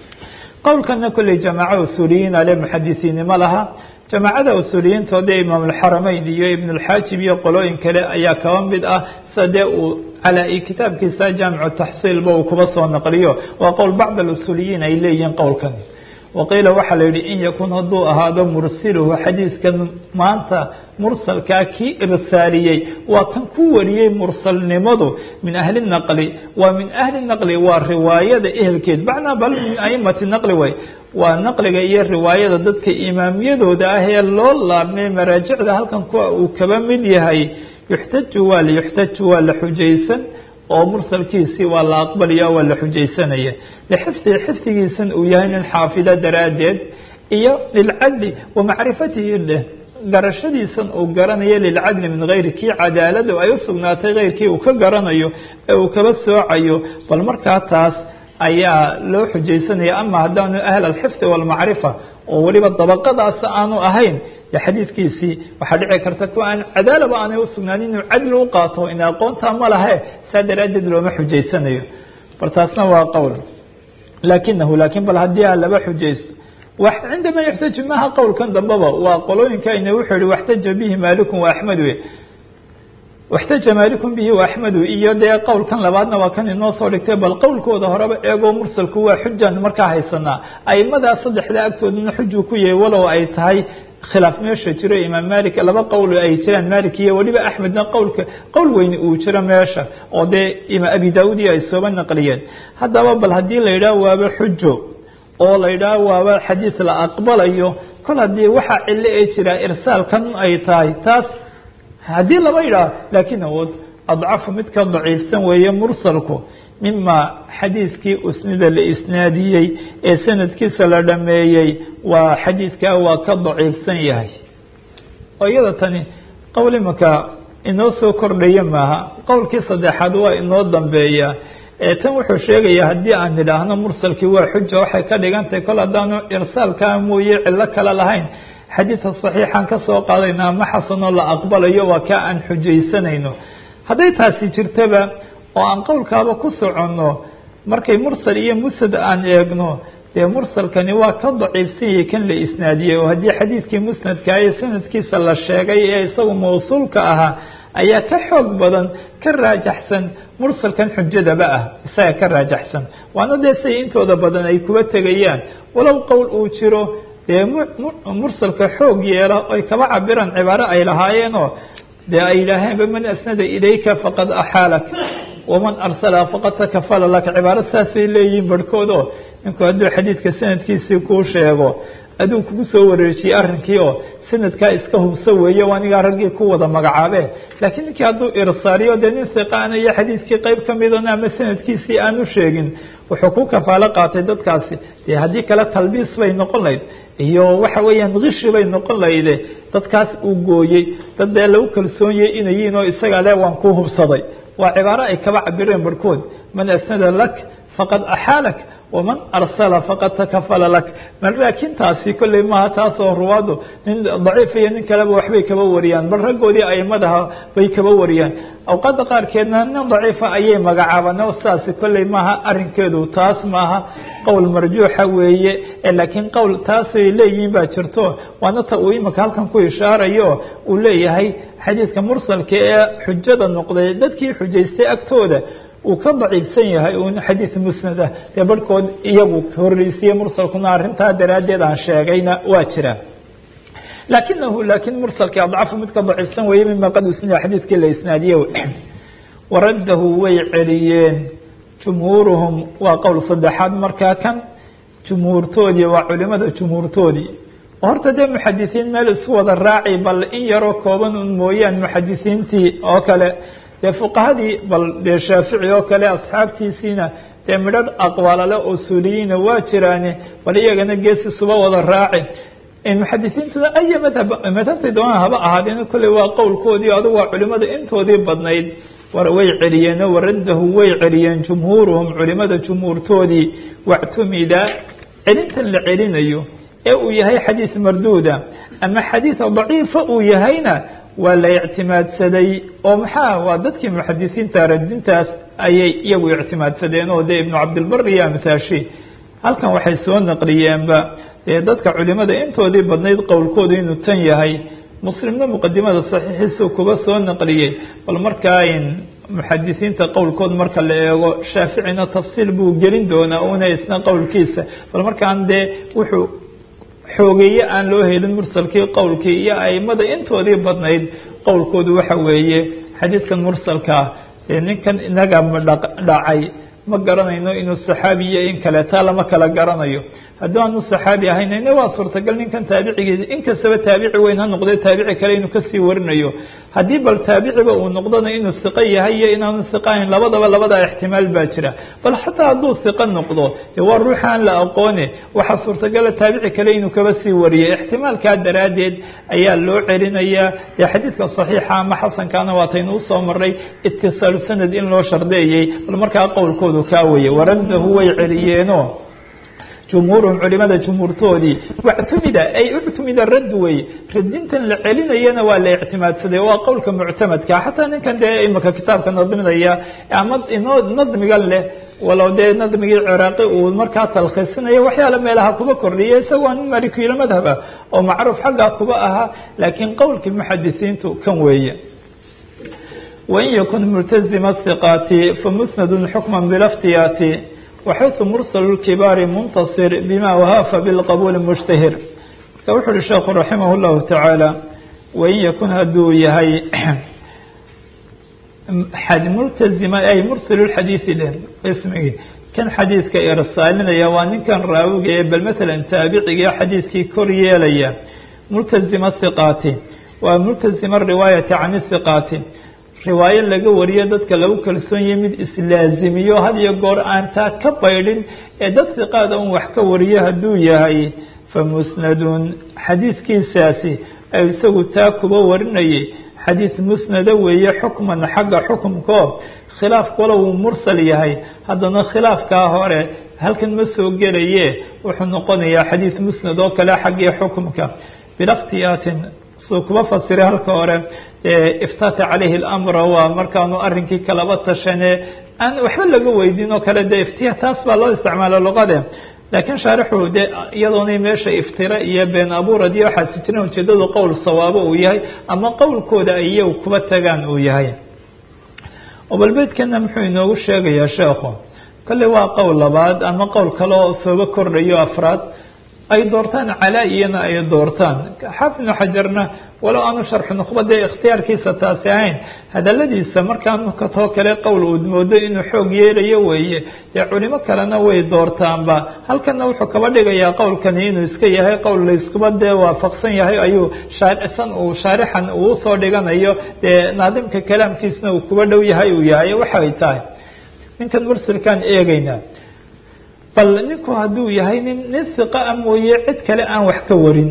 qowlkana kolley jamaaca usuuliyiin ale muxadisiinnimo laha jamaacada usuuliyiintoodee imaamulxaramayn iyo ibnulxaajib iyo qolooyin kale ayaa kaba mid ah sida dee uu calaa kitaabkiisa jaamicu taxsiilba uu kuba soo naqliyo waa qowl bacd alusuuliyiin ay leeyihiin qowlkan waqiila waxaa la yidhi in yakun hadduu ahaado mursiluhu xadiiskan maanta mursalkaa kii irsaaliyey waa kan ku wariyey mursalnimadu min ahli naqli waa min ahli naqli waa riwaayada ehelkeed macnaa bal min aimati naqli way waa naqliga iyo riwaayada dadka imaamiyadooda ah ee loo laabmay maraajicda halkan kuwa uu kaba mid yahay yuxtaju waa la yuxtaju waa la xujaysan oo mursalkiisii waa la aqbalaya waa la xujaysanaya lixifdihi xifdigiisan uu yahay nin xaafida daraaddeed iyo lilcadli wa macrifatihi dheh garashadiisan uu garanayo lilcadli min hayri kii cadaaladu ay u sugnaatay keyrkii uu ka garanayo ee uu kaba soocayo bal markaa taas ayaa loo xujaysanaya ama haddaanu ahl alxifdi walmacrifa oo weliba dabaqadaas aanu ahayn de xadiidkiisii waxaa dhici karta kuwa aan cadaalaba aanay usugnaanin inuu cadli u qaato in aqoontaa ma lahe saa daraaddeed looma xujaysanayo bal taasna waa qowl laakinahu laakiin bal haddii a laba xujaysto cindama yaxtaju maaha qowlkan dambaba waa qolooyinkayna wuxuu yihi waxtaja bihi maaliku wa axmedu waxtaja maalikum bihi wa axmedu iyo dee qowlkan labaadna waa kan inoo soo dhigtay bal qowlkooda horeba eegoo mursalku waa xujaan markaa haysanaa aimadaa saddexda agtoodana xujuu ku yahay walow ay tahay khilaaf meesha jiro imaam malik laba qowl ay jiraan malik iyo weliba axmedna qowlka qowl weyne uu jiro meesha oo dee imaam abi daawud iyo ay sooba naqliyeen haddaba bal haddii la yidhaah waaba xujo oo la yidhaah waaba xadiis la aqbalayo kol haddii waxaa cilo ee jira irsaalkan ay tahay taas haddii laba yidhaah laakiin awood adcafu mid ka daciifsan weeye mursalku mima xadiiskii usnida la isnaadiyey ee sanadkiisa la dhameeyey waa xadiidkaa waa ka daciifsan yahay oo iyada tani qowl imaka inoo soo kordhaya maaha qowlkii saddexaad waa inoo dambeeya tan wuxuu sheegaya haddii aan idhaahno mursalkii waa xuja waxay ka dhigantahay kol haddaanu irsaalkaa mooye cilo kale lahayn xadiidka saxiixan ka soo qaadayna ama xasanoo la aqbalayo waa kaa aan xujaysanayno hadday taasi jirtaba oo aan qowlkaaba ku soconno markay mursal iyo musad aan eegno dee mursalkani waa ka daciifsan yahay kan la isnaadiyey oo haddii xadiidkii musnadka ee sanadkiisa la sheegay ee isagu mawsuulka ahaa ayaa ka xoog badan ka raajaxsan mursalkan xujadaba ah isaga ka raajaxsan waana dee siday intooda badan ay kuba tegayaan walow qowl uu jiro dee mursalka xoog yeela ay kaba cabiraan cibaaro ay lahaayeenoo dee ay yidhaaheenba man asnada ilayka faqad axaalak waman arsala faqad takafala laka cibaaro saasay leeyihiin barhkood oo ninku hadduu xadiidka sanadkiisii kuu sheego aduu kugu soo wareejiyey arrinkii oo sanadkaa iska hubso weeye anigaa raggii ku wada magacaabe laakiin ninkii hadduu irsaaliyo dee nin siqaana iyo xadiidkii qeyb kamidana ama sanadkiisii aanu sheegin wuxuu ku kafaalo qaatay dadkaasi dee haddii kale talbiis bay noqon lahayd iyo waxa weeyaan kishi bay noqon lahayde dadkaas uu gooyey dad dee lagu kalsoonyay inay yihiin oo isagaa le waan ku hubsaday waa cibaaro ay kaba cabireen barhkood man asnada lak faqad axaalak waman arsala faqad takafala lak laakiin taasi kolley maaha taasoo ruwaadu nin daciif iyo nin kaleba waxbay kaba wariyaan bal raggoodii aimadaha bay kaba wariyaan awqaada qaarkeedna nin daciifa ayay magacaabaan oo sidaasi kolley maaha arinkeedu taas maaha qowl marjuuxa weeye laakiin qowl taasay leeyihiin baa jirto waana ta uu imika halkan ku ishaarayo uu leeyahay xadiidka mursalka ee xujada noqday dadkii xujaystay agtooda uu ka daciifsan yahay un xadiid musnad ah dee barhkood iyagu horreysiye mursalkuna arrintaa daraaddeed aan sheegayna waa jira laakinahu laakiin mursalkii adcafu mid ka daciifsan weeye mima qad usnida xadiidkii la isnaadiye waraddahu way celiyeen jumhuuruhum waa qowl saddexaad markaa kan jumhuurtoodii waa culimada jumhuurtoodii horta dee muxadisiin meel isku wada raaci bal in yaroo kooban un mooyaan muxadisiintii oo kale dee fuqahadii bal dee shaafici oo kale asxaabtiisiina dee midhadh aqwaalale usuuliyiina waa jiraane bal iyagana geesisuba wada raaci muxadisiintuna aya madhab madhabtay doonaan haba ahaadeen kolley waa qowlkoodii adugu waa culimada intoodii badnayd way celiyeen waraddahu way celiyeen jumhuuruhum culimada jumhuurtoodii wactumida celintan la celinayo ee uu yahay xadiis marduuda ama xadiis daciifa uu yahayna waa la ictimaadsaday oo maxaa waa dadkii muxadisiinta radintaas ayay iyagu ictimaadsadeen oo dee ibnu cabdilbar iyo amsaashi halkan waxay soo naqliyeenba dee dadka culimada intoodii badnayd qowlkoodu inuu tan yahay muslimna muqadimada saxiixiisu kuba soo naqliyey bal markaa muxadisiinta qowlkood marka la eego shaaficina tafsiil buu gelin doonaa una isna qowlkiisa bal markaan dee wuxuu xoogeeye aan loo helin mursalkii qowlkii iyo aimada intoodii badnayd qowlkoodu waxa weeye xadiidkan mursalkaa ninkan inaga dhacay ma garanayno inuu saxaabi iyo in kale taa lama kala garanayo haddii aanu saxaabi ahayn ina waa suurtagal ninkan taabicigiisa inkastaba taabici weyn ha noqde taabici kale inuu kasii warinayo haddii bal taabiciba uu noqdona inuu siqo yahay iyo inaanu siqo ahayn labadaba labadaa ixtimaal baa jira bal xataa hadduu siqo noqdo dee waa ruuxa aan la aqoone waxaa suurtagala taabici kale inuu kaba sii wariyo ixtimaalkaa daraaddeed ayaa loo celinayaa dee xadiidka saxiixa ama xasankaana waataynu usoo maray itisaalu sanad in loo shardeeyey bal markaa qowlkoodu kaa weye waraddahu way celiyeeno jumhuuruhum culimada jumhuurtoodii wactumida ay uctumida radd wey radintan la celinayana waa la ictimaadsaday waa qowlka muctamadka xataa ninkan dee imika kitaabka nadminaya ama inoo nadmigan leh walow dee nadmigii ciraaqi uu markaa talkhiisinayo waxyaala meelaha kuba kordhiya isagoo nin malikiyla madhaba oo macruuf xaggaa kuba ahaa laakiin qowlkii muxadisiintu kan weeye wain yakun multazima hiqaati famusnadun xukma bilaftiyaati waxaysu mursal kibaari muntasir bima wahaafa bilqabuuli mushtahir marka wuxu uhi sheekhu raximah llahu tacaala wain yakun hadduu yahay multazima ay mursil xadiisi dheh ismigii kan xadiidka irsaalinaya waa ninkan raawiga ee bal masalan taabiciga xadiidkii kor yeelaya multazima hiqaati waa multazima riwaayati can hiqaati riwaayo laga wariyo dadka lagu kalsoon yahay mid islaazimiyo had iyo goor aan taa ka baydhin ee dad hiqaada un wax ka wariyo hadduu yahay famusnadun xadiidkiisaasi ay isagu taa kuba warinayay xadiid musnada weeye xukman xagga xukumkao khilaaf walow uu mursal yahay haddana khilaafkaa hore halkan ma soo gelaye wuxuu noqonayaa xadiid musnad oo kale xaggii xukumka bilakhtiyaatin suu kuba fasiray halka hore iftata calayhi اlamra waa markaanu arrinkii kalaba tashane aan waxba laga weydiin oo kale de iftiya taas baa loo isticmaala luqade laakiin shaarixu de iyadoonay meesha iftira iyo been abuurad iyo waxaasi jirin ujeedadu qowl sawaabo uu yahay ama qowlkooda ay iyagu kuba tagaan uu yahay obalbeydkana muxuu inoogu sheegayaa sheekhu kolley waa qowl labaad ama qowl kale oo sooba kordhayo afraad ay doortaan calaa iyana ay doortaan xaafid ibnu xajarna walow aanu sharxu nukhba dee ikhtiyaarkiisa taasi ahayn hadaladiisa markaanu katoo kale qowl uu moodo inuu xoog yeelayo weeye dee culimo kalena way doortaanba halkana wuxuu kaba dhigayaa qowlkani inuu iska yahay qowl layskuba dee waafaqsan yahay ayuu shaaricsan uu shaarixan uu usoo dhiganayo dee naadimka kalaamkiisna uu kuba dhow yahay uu yahay waxay tahay ninkan mursilkaan eegaynaa bal ninku hadduu yahay nin nin hiqa a mooye cid kale aan wax ka warin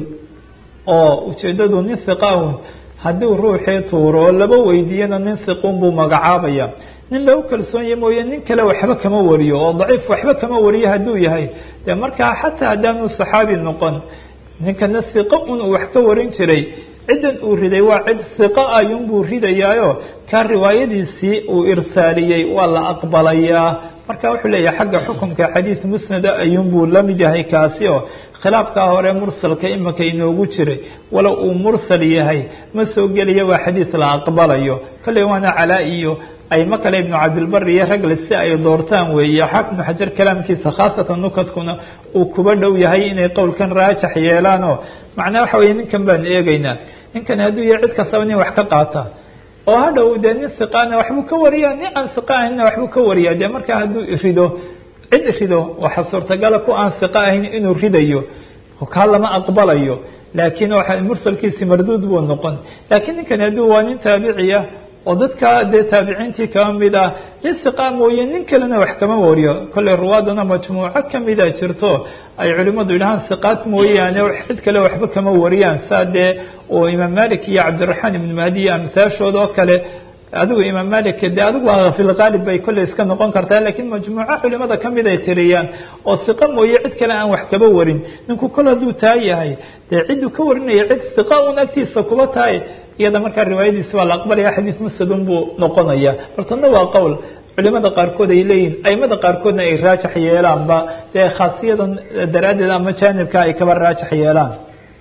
oo ujeedadu nin hiqa un hadduu ruuxii tuuro oo laba weydiiyana nin hiqun buu magacaabaya nin lagu kalsoonye mooye nin kale waxba kama wariyo oo daciif waxba kama wariyo hadduu yahay dee markaa xataa haddaanu saxaabi noqon ninkana hiqo un uu wax ka warin jiray ciddan uu riday waa cid hiqo ayuunbuu ridayaayo kaa riwaayadiisii uu irsaaliyey waa la aqbalayaa marka wuxuu leeyahay xagga xukumka xadiid musnada ayuunbuu la mid yahay kaasi oo khilaafkaa hore mursalka imika inoogu jiray walow uu mursal yahay ma soo gelaya waa xadiid la aqbalayo kolley waana calaa iyo ayma kale ibnu cabdilbari iyo ragle si ay doortaan weeye xaafid ibnu xajar kalaamkiisa khaasatan nukadkuna uu kuba dhow yahay inay qowlkan raajax yeelaan oo macnaa waxa weye ninkan baan eegeynaa ninkan hadduu yahay cid kastaba nin wax ka qaata oo hadhow dee nin siqaana waxbuu ka wariyaa nin aan siqa ahaynna waxbuu ka wariyaa dee markaa hadduu rido cid rido waxa suurtagala ku aan siqa ahayn inuu ridayo kaa lama aqbalayo laakiin waxa mursalkiisi marduud buu noqon laakiin ninkan hadduu waa nin taabiciya oo dadka dee taabiciintii kaba mid ah nin siqa mooye nin kalena wax kama wariyo kolley ruwaadana majmuuco kamida jirto ay culimadu yidhahaan siqaad mooyaane cid kale waxba kama wariyaan saa dee oo imaam malik iyo cabdiraxmaan ibnu mahdi iyo amsaashooda oo kale adigu imaam malik de adigu waa filgaalib bay kolley iska noqon kartaa lakiin majmuuco culimada kamid ay tiriyaan oo siqa mooye cid kale aan wax kaba warin ninku kol hadduu taa yahay dee cidduu ka warinaya cid siqa un agtiisa kuba tahay iyada markaa riwaayadiisi waa la aqbalaya xadiis musnadun buu noqonaya bartana waa qowl culimada qaarkood ay leeyihin aimada qaarkoodna ay raajax yeelaanba dee khaasiyadan daraaddeed ama jaanibka ay kaba raajax yeelaan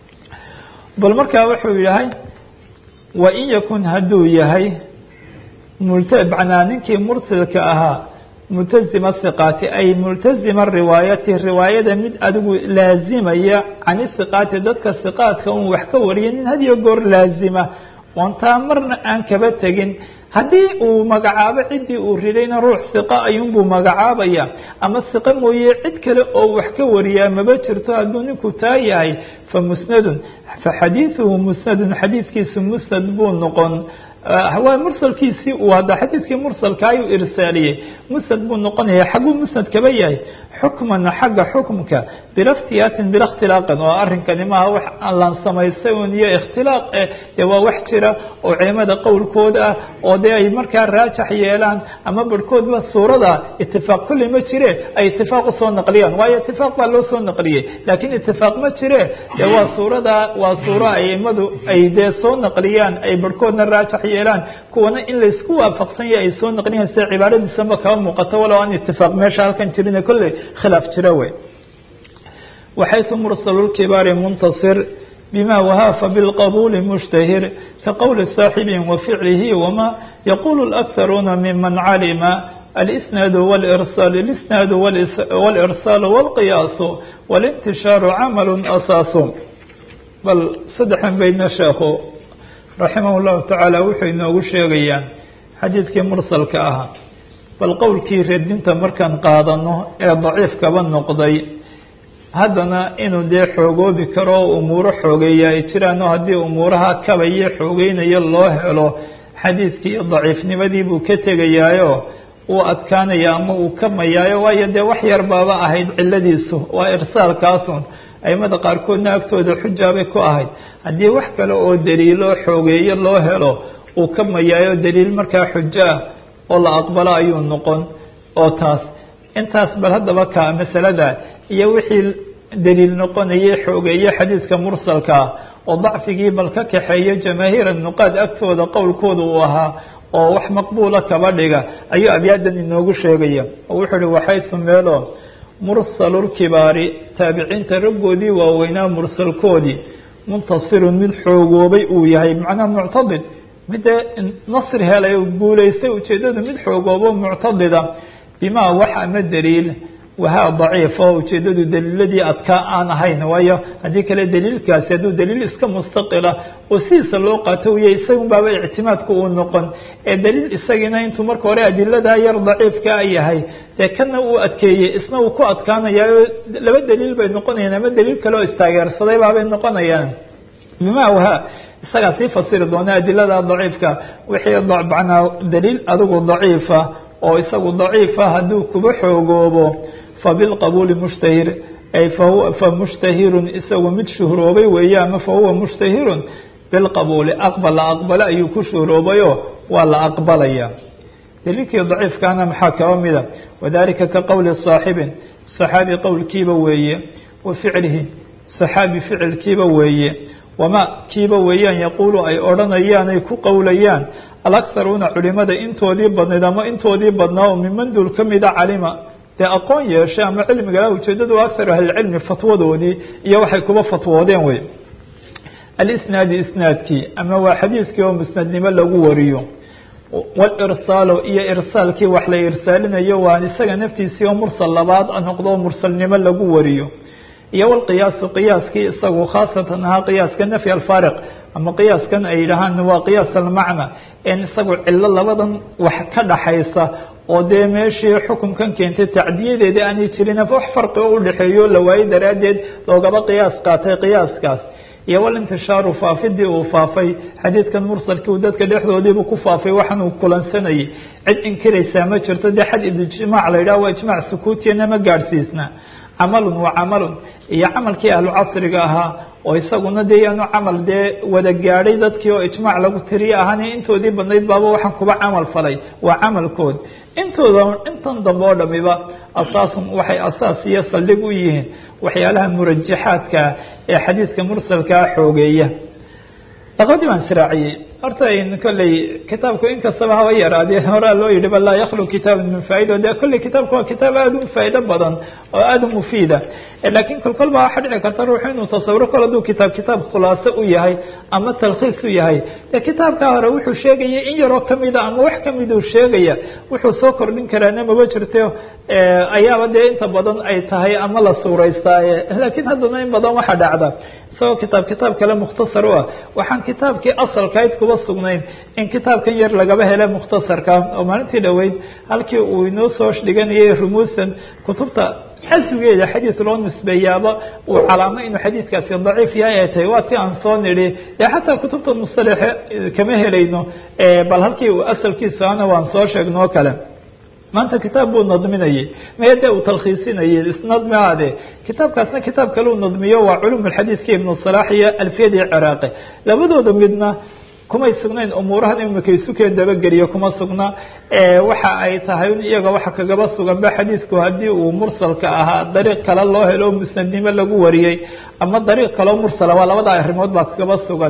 bal markaa wuxuu yahay wa in yakun hadduu yahay manaa ninkii mursilka ahaa multazima siqaati ay multazima riwaayati riwaayada mid adigu laazimaya cani siqaati dadka siqaadka un wax ka wariya nin hadiyo goor laazima oontaa marna aan kaba tegin haddii uu magacaabo ciddii uu ridayna ruux siqa ayuunbuu magacaabaya ama siqa mooye cid kale oo wax ka wariyaa maba jirto hadduu ninku taa yahay fa musnadun fa xadiiduhu musnadun xadiidkiisu musnad buu noqon waa mursalkiisii uu hadda xadiidkii mursalka ayuu irsaaliyey musnad buu noqonaya xaguu musnad kaba yahay xukman xagga xukmka bilaftiyaatin bila ikhtilaaqin oo arrinkani maaha wax lan samaystay un iyo ikhtilaaq eh dee waa wax jira oo culimada qowlkooda ah oo dee ay markaa raajax yeelaan ama barhkoodba suurada itifaaq kulli ma jire ay itifaaq usoo naqliyaan waayo itifaaq baa loo soo naqliyey laakiin itifaaq ma jire dee waa suurada waa suuro aimadu ay dee soo naqliyaan ay barhkoodna raajax yeelaan kuwana in laysku waafaqsan yahay ay soo naqliyan sida cibaaradiisanba kaba muuqato walow aan itifaaq meesha halkan jirine kolley khilaaf jira wey waxaysu mursalu lkibaari muntasir bma whaafa bاlqabuuli mushtahir kaqowli صaaxibi waficlihi wama yaqulu اlأkharuuna miman calima alisnaad wاlirsaal اlisnaad wاlirsaal wاlqiyaasu wاlintishaaru camalu asaasu bal saddexan baydna sheekhu raximah اllahu tacaala wuxuu inoogu sheegayaa xadiidkii mursalka ahaa bal qowlkii redinta markaan qaadano ee daciifkaba noqday haddana inuu dee xoogoobi karo oo umuuro xoogeeya ay jiraan oo haddii umuuraha kabayo xoogeynayo loo helo xadiidkii daciifnimadii buu ka tegayaayo uu adkaanaya ama uu kamayaayo waayo dee wax yar baaba ahayd ciladiisu waa irsaalkaasun aimada qaarkoodna agtooda xujaabay ku ahayd haddii wax kale oo daliilo xoogeeyo loo helo uu kamayaayo daliil markaa xujo ah oo la aqbalo ayuu noqon oo taas intaas bal haddaba ka masalada iyo wixii daliil noqonayay xoogeeye xadiidka mursalkaa oo dacfigii bal ka kaxeeyo jamaahiira nuqaad agtooda qowlkooda uu ahaa oo wax maqbuula kaba dhiga ayuu abyaadan inoogu sheegaya oo wuxuu uhi waxaysu meelo mursalulkibaari taabiciinta raggoodii waaweynaa mursalkoodii muntasirun mid xoogoobay uu yahay macnaha muctadid midee nasri helay guulaystay ujeedadu mid xoogoobo muctadida bimaa wax ama daliil wahaa daciif oo ujeedadu daliiladii adkaa aan ahayn waayo haddii kale daliilkaasi hadduu daliil iska mustaqila oo sidiisa loo qaato uya isagun baaba ictimaadku uu noqon ee daliil isagiina intuu marka hore adiladaa yar daciifkaa yahay dee kana uu adkeeyey isna uu ku adkaanayaa laba daliil bay noqonayaan ama daliil kale oo istaageersaday baabay noqonayaan bimaa wahaa isagaa sii fasiri doona adilada daciifka wixii macnaa daliil adigu daciifa oo isagu daciifa hadduu kuba xoogoobo fabilqabuuli mushtahir ay fahuwa famushtahirun isagu mid shuhroobay weeye ama fahuwa mushtahirun bilqabuuli aqbal la aqbalo ayuu ku shuhroobayo waa la aqbalaya daliilkii daciifkaana maxaa kaba mida wadalika ka qowli saaxibin saxaabi qowlkiiba weeye wa ficlihi saxaabi ficilkiiba weeye wama kiiba weeyaan yaquulu ay odhanayaan ay ku qowlayaan alakharuuna culimada intoodii badnayd ama intoodii badnaa oo miman dul ka mida calima dee aqoon yeeshay ama cilmigala ujeedadu akharu ahlicilmi fatwadoodii iyo waxay kuba fatwoodeen wey alisnaadi isnaadkii ama waa xadiiskii oo musnadnimo lagu wariyo walirsaalu iyo irsaalkii wax la irsaalinayo waa isaga naftiisii oo mursal labaad noqdo mursalnimo lagu wariyo iyo wlqiyaasu qiyaaskii isagu khaasatan ahaa qiyaaska nafy alfaariq ama qiyaaskan ay yidhahaan waa qiyaas almacna en isagu cilo labadan wax ka dhaxaysa oo dee meeshii xukunkan keentay tacdiyadeeda aanay jirin wax farqi oo udhexeeyo la waayo daraaddeed loogaba qiyaas qaatay qiyaaskaas iyo walintishaaru faafidii uu faafay xadiidkan mursalkii uu dadka dhexdoodiibu ku faafay waxaan uu kulansanayay cid inkiraysaa ma jirto dee xad ijmaac la yidhaha waa ijmaac sukuutiyana ma gaadhsiisna camalun waa camalun iyo camalkii ahlu casriga ahaa oo isaguna dee yaanu camal dee wada gaadhay dadkii oo ijmaac lagu tiriye ahaan intoodii badnayd baaba waxaan kuba camal falay waa camalkood intooda intan dambe oo dhamiba asaasun waxay asaas iyo saldhig u yihiin waxyaalaha murajaxaadka ee xadiidka mursalkaa xoogeeya laqadii baan israaciyey horta kolley kitaabku inkastaba haba yaraadee horaa loo yihi bal laa yaklu kitaab min faaida de kolley kitaabku waa kitaab aada u faa'ido badan oo aada u mufiida laakiin kolkol baa waxaa dhici karta ruuxu inuu tasawuro kol hadduu kitaab kitaab khulaaso u yahay ama talkhiis u yahay dee kitaabkaa hore wuxuu sheegaya in yaroo kamida ama wax kamiduu sheegaya wuxuu soo kordhin karaana maba jirto ayaaba dee inta badan ay tahay ama la suuraystaaye laakiin haddana in badan waxaa dhacda isagoo kitaab kitaab kale mukhtasar u ah waxaan kitaabkii asalkayd kuba sugnayn in kitaabkan yar lagaba hele mukhtasarka oo maalintii dhoweyd halkii uu inoo soo dhiganayay rumuusan kutubta asligeeda xadiid loo nisbeeyaaba uu calaamo inuu xadiidkaasi daciif yahay ay tahay waa ti aan soo nidhi dee xataa kutubta mustalaxe kama helayno bal halkii uu asalkiisa ana waan soo sheegno o kale maanta kitaab buu nadminayay maya dee uu talkhiisinayay isnadmiaade kitaabkaasna kitaab kale uu nadmiyo waa culum alxadiidka ibnu salaax iyo alfiyadii ciraaqi labadooda midna kumay sugnayn umuurahan imika isukeen dabageliyo kuma sugna waxa ay tahay iyaga waxa kagaba sugan ba xadiidku haddii uu mursalka ahaa dariiq kale loo helo musnadnimo lagu wariyey ama dariiq kaleo mursala waa labada arrimood baa kagaba sugan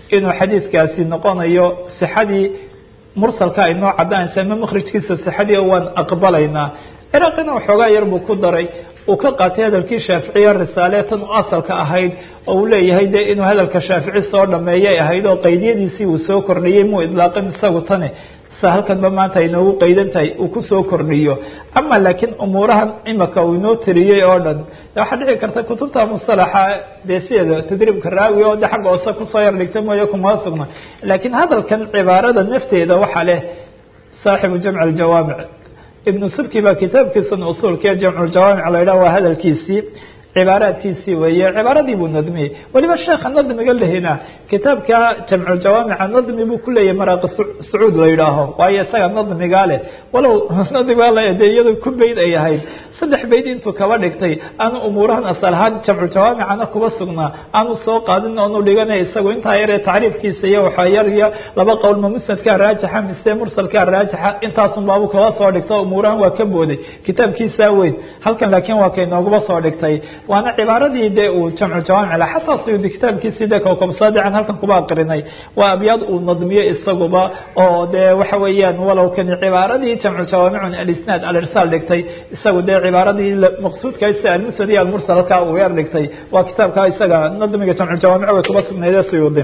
inuu xadiidkaasi noqonayo sixadii mursalka ay noo cadaanaysa ama makrijkiisa sixadii waan aqbalaynaa ciraaqina waxoogaa yar buu ku daray uu ka qaatay hadalkii shaaficiya risaale tan u asalka ahayd oo uu leeyahay de inuu hadalka shaafici soo dhameeyay ahayd oo qaydiyadiisii uu soo kordhiyey muu idlaaqin isagu tani sa halkanba maanta ay noogu qaydan tahay uu kusoo kordhiyo ama laakiin umuurahan imika uu inoo tiriyey oo dhan waxaa dhici karta kutubta musalaxa dee sideeda tadriibka raawi oo de xagga hoose kusoo yar dhigta mooye kuma sugna laakiin hadalkan cibaarada nafteeda waxaa leh saaxibu jamc aljawaamic ibnu subki baa kitaabkiisan usuulka jamculjawaamic la yidhah waa hadalkiisii cibaaraadkiisii weeye cibaaradii buu nadmiyey weliba sheekha nadmiga lehina kitaabka jamculjawaamica nadmi buu kuleeyahay maraaqi sacuud la yidhaaho waayo isaga nadmigaa leh walow nadmigaa le de iyado ku beyd ay ahayd saddex beyd intuu kaba dhigtay aanu umuurahan asal ahaan jamculjawaamicana kuba sugnaa aanu soo qaadin oonu dhiganay isagu intaa yaree tacriifkiisa iyo waxaa yar iyo laba qowl ma musnadkaa raajixa mise mursalkaa raajixa intaasun baabu kaba soo dhigta umuurahan waa ka booday kitaabkiisaa weyn halkan laakiin waa kay nooguba soo dhigtay waana cibaaradii de uu jamcu jawaamic la xataa suyuudi kitaabkiisii de kowkabsaadican halkan kuba aqrinay waa abyaad uu nadmiyo isaguba oo de waxa weeyaan walow kani cibaaradii jamcu jawaamicun alisnaad alirsaal dhigtay isagu de cibaaradii maqsuudka sida almusnad iyo almursalka uu yar dhigtay waa kitaabka isaga nadmiga jamcu jawaamic way kuba sugnaydee suyuudi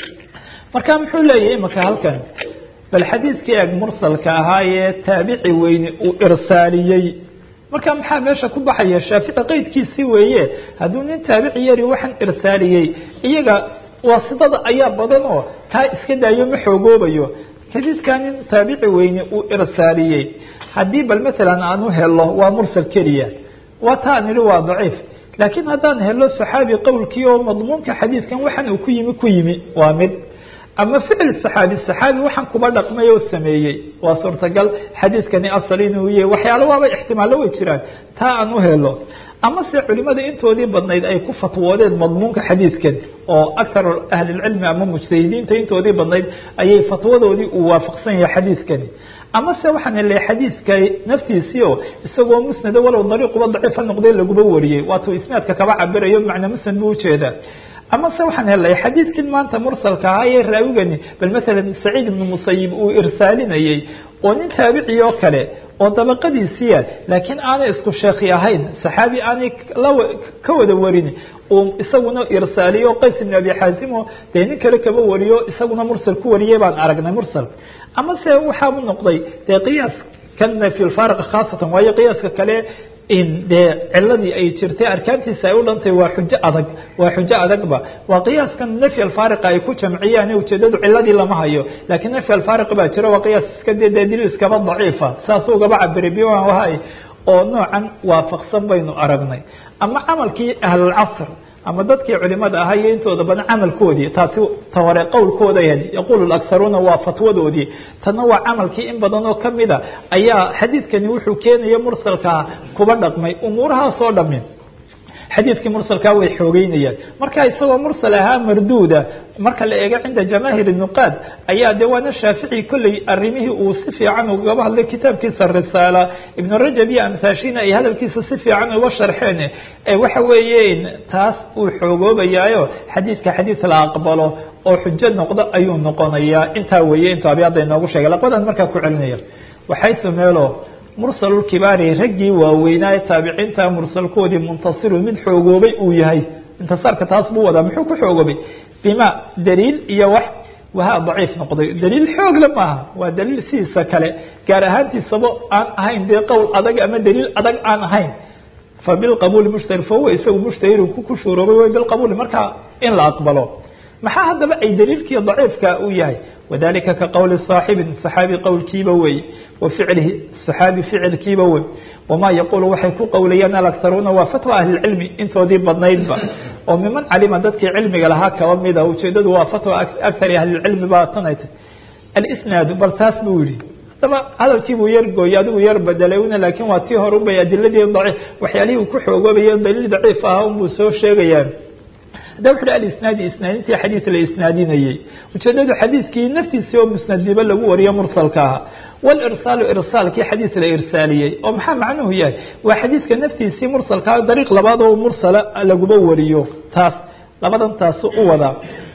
marka muxuu leeyahay imika halkan bal xadiidkii eg mursalka ahaa ee taabici weyne uu irsaaliyey marka maxaa meesha ku baxaya shaafici qeydkiisii weeye hadduu nin taabici yari waxaan irsaaliyey iyaga waasidada ayaa badan oo taa iska daayo ma xoogoobayo xadiidkaa nin taabici weyne uu irsaaliyey haddii bal matalan aan u helo waa mursal keliya waa taa an idhi waa daciif laakiin haddaan helo saxaabi qowlkii oo madmuunka xadiidkan waxaan uu ku yimi ku yimi waa mid ama ficil saxaabi saxaabi waxaan kuba dhaqmay oo sameeyey waa suurtagal xadiidkani asal inuu yahay waxyaalo waaba ixtimaallo way jiraan taa aan u helo ama se culimada intoodii badnayd ay ku fatwoodeen madmuunka xadiidkan oo akar ahlilcilmi ama mujtahidiinta intoodii badnayd ayay fatwadoodii uu waafaqsan yahay xadiidkani ama se waxaan helay xadiidka naftiisii oo isagoo musnada walow dariiquba daciifa noqday laguba wariyey waatuu isnaadka kaba cabirayo macnaa musnad buu ujeedaa ama se waxaan helay xadiidkin maanta mursalka ahaa ee raawigani bal masalan saciid ibnu musayib uu irsaalinayey oo nin taabici oo kale oo dabaqadiisiia laakiin aanay isku sheekhi ahayn saxaabi aanay ka wada warin uu isaguna irsaaliyo qays ibn abi xaasimo dee nin kale kaba wariyo isaguna mursal ku wariyey baan aragnay mursal ama se waxaabu noqday dee qiyaas kana fi lfaariq khaasatan waayo qiyaaska kale in dee ciladii ay jirtay arkaantiisa ay u dhantay waa xujo adag waa xujo adagba waa qiyaaskan nafy alfaariqa ay ku jamciyaan ujeedadu ciladii lama hayo laakiin nafy alfaariq baa jiro waa qiyaas iska de daliil iskaba daciifa saas ugaba cabiray biwan wahay oo noocan waafaqsan baynu aragnay ama camalkii ahlulcasr ama dadkii culimada ahaa iyo intooda badan camalkoodii taasi taware qowlkooda ahayd yaqulu akharuuna waa fatwadoodii tanna waa camalkii in badan oo kamida ayaa xadiidkani wuxuu keenaya mursalkaa kuba dhaqmay umuurahaasoo dhami xadiidkii mursalkaa way xoogeynayaan marka isagoo mursal ahaa marduuda marka la eego cinda jamaahir nuqaad ayaa de waana shaafici kolley arimihii uu si fiican ugaba hadlay kitaabkiisa risaala ibnu rajab iyo amhaashina ay hadalkiisa si fiican uga sharxeen waxa weeye taas uu xoogoobayaayo xadiidka xadiid la aqbalo oo xujo noqdo ayuu noqonayaa intaa weeye intuu abyaada inoogu sheegay laqbadan markaa ku celinaya waxaysu meelo mursalulkibaari raggii waaweynaa ee taabiciinta mursalkoodii muntasiru mid xoogoobay uu yahay intisaarka taas buu wadaa muxuu ku xoogoobay bima daliil iyo wax wahaa daciif noqday daliil xoogle maaha waa daliil sidiisa kale gaar ahaantiisaba aan ahayn dee qowl adag ama daliil adag aan ahayn fa bilqabuuli mushtahir fahuwa isagu mushtahirun ku ku shuuroobay way bilqabuuli markaa in la aqbalo maxaa haddaba ay daliilkii daciifka uu yahay wadalika ka qowli صaaxibin صaxaabi qowlkiiba wey wa ficlihi صaxaabi ficilkiiba wey wamaa yaquulu waxay ku qowlayaan alakharuuna waa fatwa ahlilcilmi intoodii badnaydba oo miman calima dadkii cilmiga lahaa kaba mida ujeedadu waa fatwa akari ahlilcilmi baa tanay tay alisnaadu bal taas buu yihi hadaba hadalkiibuu yar gooyey adigu yar bedelay una laakiin waa tii hore ubay adiladii daciif waxyaalihii uu ku xoogoobayo daliil daciif ah unbuu soo sheegayaan hadda wuxu uhi alisnaadi isnaadintii xadiid la isnaadinayey ujeedadu xadiidkii naftiisii oo musnadiba lagu wariyo mursalka aha walirsaalu irsaalkii xadiid la irsaaliyey oo maxaa macnuhu yahay waa xadiidka naftiisii mursalkaa dariiq labaad oo mursala laguba wariyo taas labadan taasu u wadaa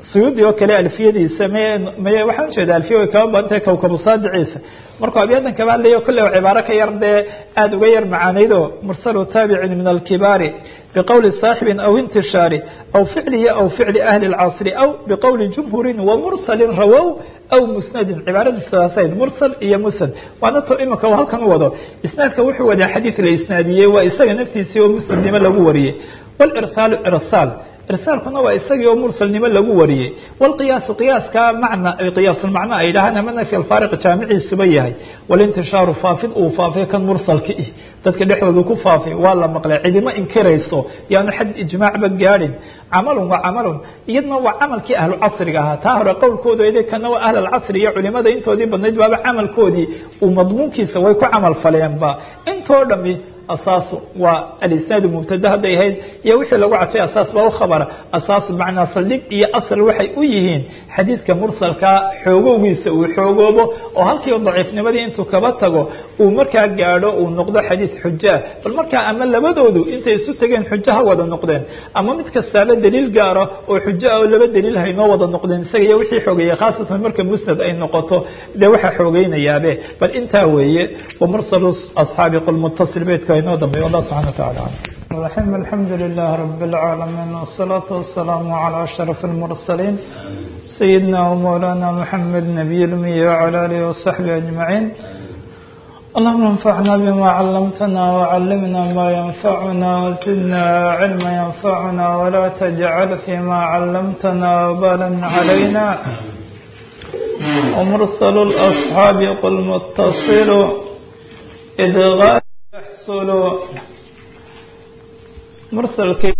suyuudi oo kale alfiyadiisa m may waxaan ujeeda alfiya way kaba badantahay kawkabusaadiciisa markuu abyadan kaba hadlayo kolle cibaaro ka yar dee aada uga yar macaanaydo mursalu taabicin min alkibaari biqowli saaxibin aw intishaari aw ficlihi aw ficli ahli اlcasri aw biqowli jumhuurin wamursalin rawow aw musnadin cibaaradiisa saasayd mursal iyo musnad waana to imika u halkan u wado isnaadka wuxuu wadaa xadiid la isnaadiyey waa isaga naftiisii oo musnadnimo lagu wariyey walirsaalu irsaal irsaalkuna waa isagii oo mursalnimo lagu wariyey wlqiyaasu qiyaaska macna qiyaasulmacno ay dhahaan ama nafy alfaariq jaamiciisuba yahay walintishaaru faafid uu faafay kan mursalka ih dadka dhexdooda ku faafay waa la maqlay cidimo inkirayso yaanu xad ijmaacba gaadhin camalun waa camalun iyadna waa camalkii ahlu casriga ahaa taa hore qowlkooda ede kana waa ahl alcasri iyo culimada intoodii badnayd baaba camalkoodii uu madmuunkiisa way ku camal faleenba intoo dhami asaasu waa alisnaadu mubtada hadday ahayd iyo wixii lagu cadfay asaas baa u khabara asaasu macnaa saldhig iyo asal waxay u yihiin xadiidka mursalkaa xoogowgiisa uu xoogoobo oo halkii daciifnimadii intuu kaba tago uu markaa gaadho uu noqdo xadiid xujaa bal markaa ama labadoodu intay isu tegeen xujo ha wada noqdeen ama mid kastaaba daliil gaaro oo xujo ah oo laba daliil haynoo wada noqdeen isaga iyo wixii xoogeeyey khaasatan marka musnad ay noqoto dee waxaa xoogeynayabe bal intaa weeye wamursalu asxaabi qul mutasil beydka inoo dambeeyo allah subxana wataala الرحيم الحمد لله رب العالمين والصلاة والسلام على أشرف المرسلين سيدنا ومولانا محمد نبي الأمي وعلى آله وصحبه أجمعين اللهم انفعنا بما علمتنا وعلمنا ما ينفعنا وزدنا علما ينفعنا ولا تجعل فيما علمتنا وبالا علينا ومرسل الأصحاب قل متصل إذ غاب يحصل mursalkii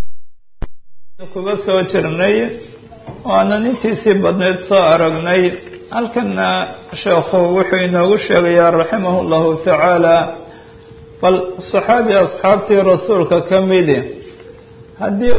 kuba soo jirnay waanan intiisii badneyd soo aragnay halkana sheekhu wuxuu inoogu sheegayaa raximah llahu tacaala bal saxaabi asxaabtii rasuulka ka midi haddii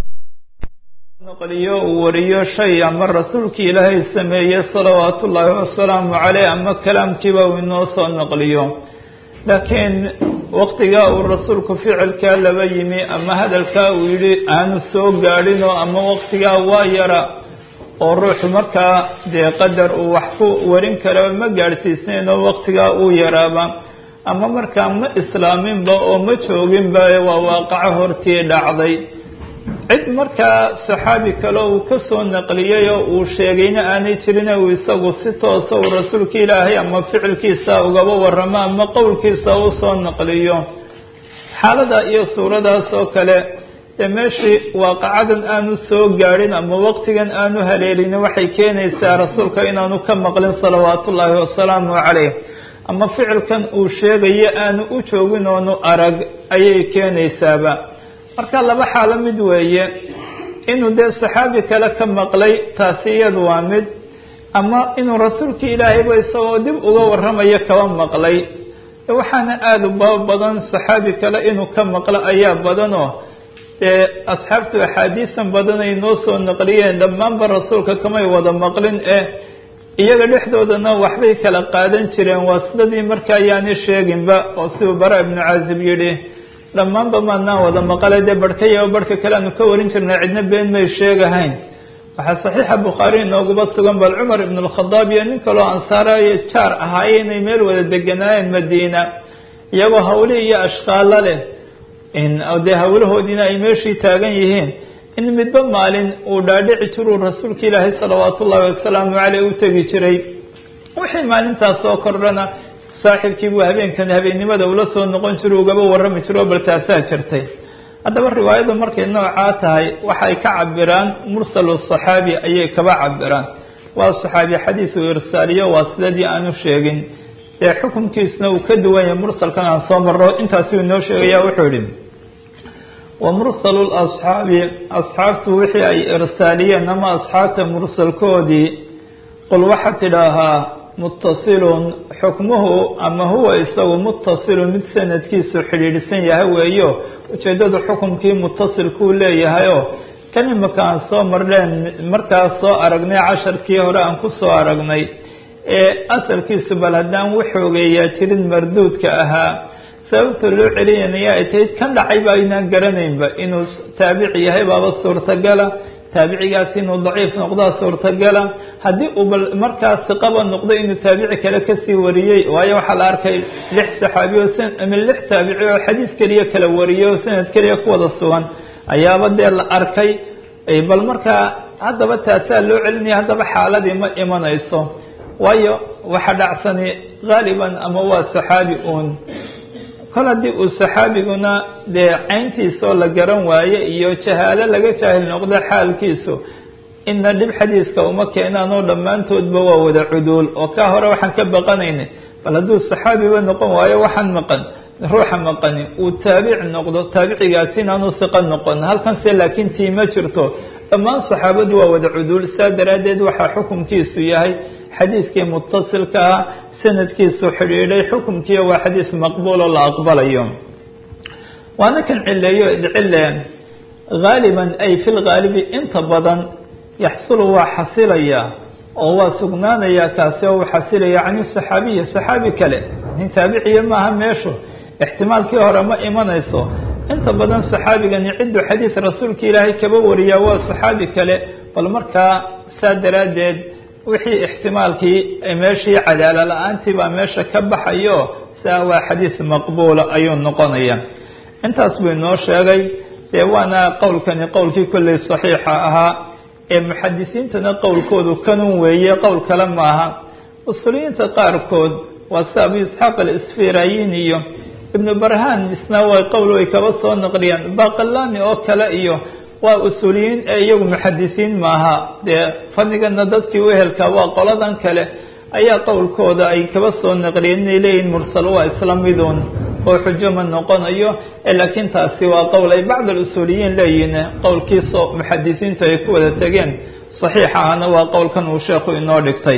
naqliyo uu wariyo shay ama rasuulkii ilaahay sameeyey salawaatu ullaahi wasalaamu caleyh ama kalaamkiiba uu inoo soo naqliyo laakiin waktigaa uu rasuulku ficilkaa laba yimi ama hadalkaa uu yidhi aanu soo gaadhinoo ama waktigaa waa yara oo ruuxu markaa dee qadar uu wax ku warin kara ma gaadhsiisnayn oo waktigaa uu yaraaba ama markaa ma islaaminba oo ma jooginba waa waaqaco hortii dhacday cid markaa saxaabi kale uu ka soo naqliyey oo uu sheegayna aanay jirin uu isagu si toosa uu rasuulka ilaahay ama ficilkiisa ugaba waramo ama qowlkiisa u soo naqliyo xaalada iyo suuradaas oo kale dee meeshii waaqacadan aanu soo gaadhin ama waqtigan aanu haleelin waxay keenaysaa rasuulka inaanu ka maqlin salawaatu ullaahi wasalaamu caleyh ama ficilkan uu sheegayo aanu u joogin oonu arag ayay keenaysaaba marka laba xaalo mid weeye inuu dee saxaabi kale ka maqlay taasi iyadu waa mid ama inuu rasuulka ilaahayba isagoo dib uga waramayo kaba maqlay waxaana aada u baba badan saxaabi kale inuu ka maqlo ayaa badanoo dee asxaabtu axaadiisan badan ay noo soo naqliyeen dhammaanba rasuulka kamay wada maqlin eh iyaga dhexdoodana waxbay kala qaadan jireen waa sidadii marka ayaani sheeginba oo siduu bara ibnu caazib yidhi dhammaanba maadnaan wada maqale dee barhkaya barhka kale aanu ka warin jirnay cidna been may sheegahayn waxaa saxiixa bukhaari inooguba sugan bal cumar ibn alkhadaab iyo nin kaloo ansaarayo jaar ahaaye inay meel wada deganaayeen madiina iyagoo hawli iyo ashqaalo leh dee hawlahoodiina ay meeshii taagan yihiin in midba maalin uu dhaadhici jiruu rasuulka ilaahay salawaatu ullaahi wasalaamu caleyh u tegi jiray wixii maalintaas soo kordhana saaxiibkiibuu habeenkan habeennimada ula soo noqon jiro ugaba warrami jiro bal taasaa jirtay haddaba riwaayadu markay noocaa tahay waxay ka cabiraan mursalu saxaabi ayay kaba cabiraan waa saxaabi xadiisu irsaaliyo waa sidadii aanu sheegin dee xukunkiisna uu ka duwan yahay mursalkan aan soo marro intaasuu inoo sheegaya wuxuu yihi wa mursalu lasxaabi asxaabtu wixii ay irsaaliyeen ama asxaabta mursalkoodii qul waxaad tidhaahaa muttasilun xukmuhu ama huwa isagu muttasilun mid sanadkiisu xidhiidhsan yahay weeyo ujeeddadu xukumkii muttasilkuu leeyahayoo kan imika aan soo marneen markaas soo aragnay casharkii hore aan ku soo aragnay ee asalkiisu bal haddaan waxoogeeyaa jirin marduudka ahaa sababta loo celinaya ay tahay kan dhacay ba aynaan garanaynba inuu taabici yahay baaba suurtagala taabicigaasi inuu daciif noqdaa suurtagala haddii uu bal markaa siqaba noqdo inuu taabici kale kasii wariyey waayo waxaa la arkay lix saxaabi oo ama lix taabici oo xadiis keliya kala wariyay oo sanad keliya ku wada sugan ayaaba dee la arkay bal markaa haddaba taasaa loo celinaya haddaba xaaladii ma imanayso waayo waxa dhacsani haaliban ama waa saxaabi uun kol haddii uu saxaabiguna dee cayntiisoo la garan waaye iyo jahaalo laga jaahil noqdo xaalkiisu ina dhib xadiiska uma keenaan oo dhammaantoodba waa wada cuduul oo kaa hore waxaan ka baqanayna bal hadduu saxaabiba noqon waayo waxaan maqan ruuxa maqani uu taabic noqdo taabicigaasi inaanu siqa noqon halkanse laakiin tii ma jirto dhammaan saxaabadu waa wada cuduul saa daraaddeed waxaa xukunkiisu yahay xadiiskii mutasilka ah sanadkiisu xidhiidhay xukunkiiyo waa xadiis maqbuuloo la aqbalayo waana kan cileeyo idcile haaliban ay fi lgaalibi inta badan yaxsulu waa xasilaya oo waa sugnaanaya kaasi oo uu xasilaya can saxaabiyi saxaabi kale nin taabiciya maaha meeshu ixtimaalkii hore ma imanayso inta badan saxaabigani cidduu xadiis rasuulka ilaahay kaba wariyaa waa saxaabi kale bal markaa saa daraaddeed wixii ixtimaalkii meeshii cadaalo la-aantii baa meesha ka baxayo saa waa xadiis maqbuula ayuu noqonaya intaas buu inoo sheegay dee waana qowlkani qowlkii kolley saxiixa ahaa ee muxadisiintana qowlkoodu kanun weeye qowl kale maaha usuliyiinta qaarkood waa si abu isxaaq alisfirayin iyo ibnu barhaan isna way qowl way kaba soo naqliyaan baqalani oo kale iyo waa usuuliyiin ee iyagu muxadisiin maaha dee fadligana dadkii uhelka waa qoladan kale ayaa qowlkooda ay kaba soo naqliyeen inay leeyihin mursal waa isla midun oo xujo ma noqonayo laakiin taasi waa qowl ay bacd alusuuliyiin leeyihiin qowlkiisoo muxadisiintu ay ku wada tegeen saxiix ahna waa qowlkan uu sheekhu inoo dhigtay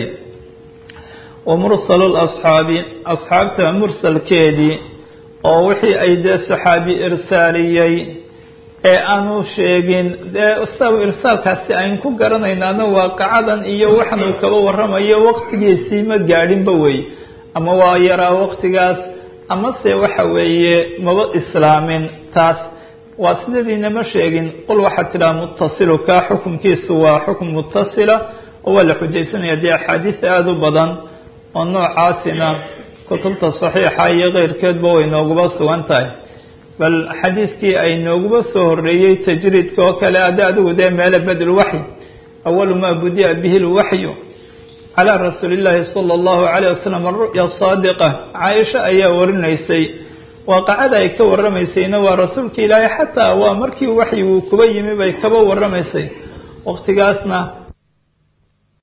wa mursalu lasxaabi asxaabta mursalkeedii oo wixii ay dee saxaabi irsaaliyey ee aanu sheegin dee isaga irsaalkaasi ayn ku garanaynaana waaqacadan iyo waxan uu kaba waramayo waqtigiisii ma gaadhinba wey ama waa yaraa waqtigaas amase waxa weeye maba islaamin taas waa sidadiina ma sheegin qul waxaad tidhaha mutasilu kaa xukunkiisu waa xukun mutasila oo waa la xujaysanaya dee axaadiis aada u badan oo noocaasina kutubta saxiixa iyo keyrkeedba way nooguba sugan tahay bal xadiiskii ay nooguba soo horeeyey tajriidka oo kale ade adigu dee meele badlwaxy awalu maa budi'a bihi lwaxyu calaa rasuuli illaahi sala allahu calayh wasalam aru'ya saadiqa caaisha ayaa warinaysay waaqacada ay ka warramaysayna waa rasuulka ilaahay xataa waa markii waxyiguu kuba yimi bay kaba warramaysay waqtigaasna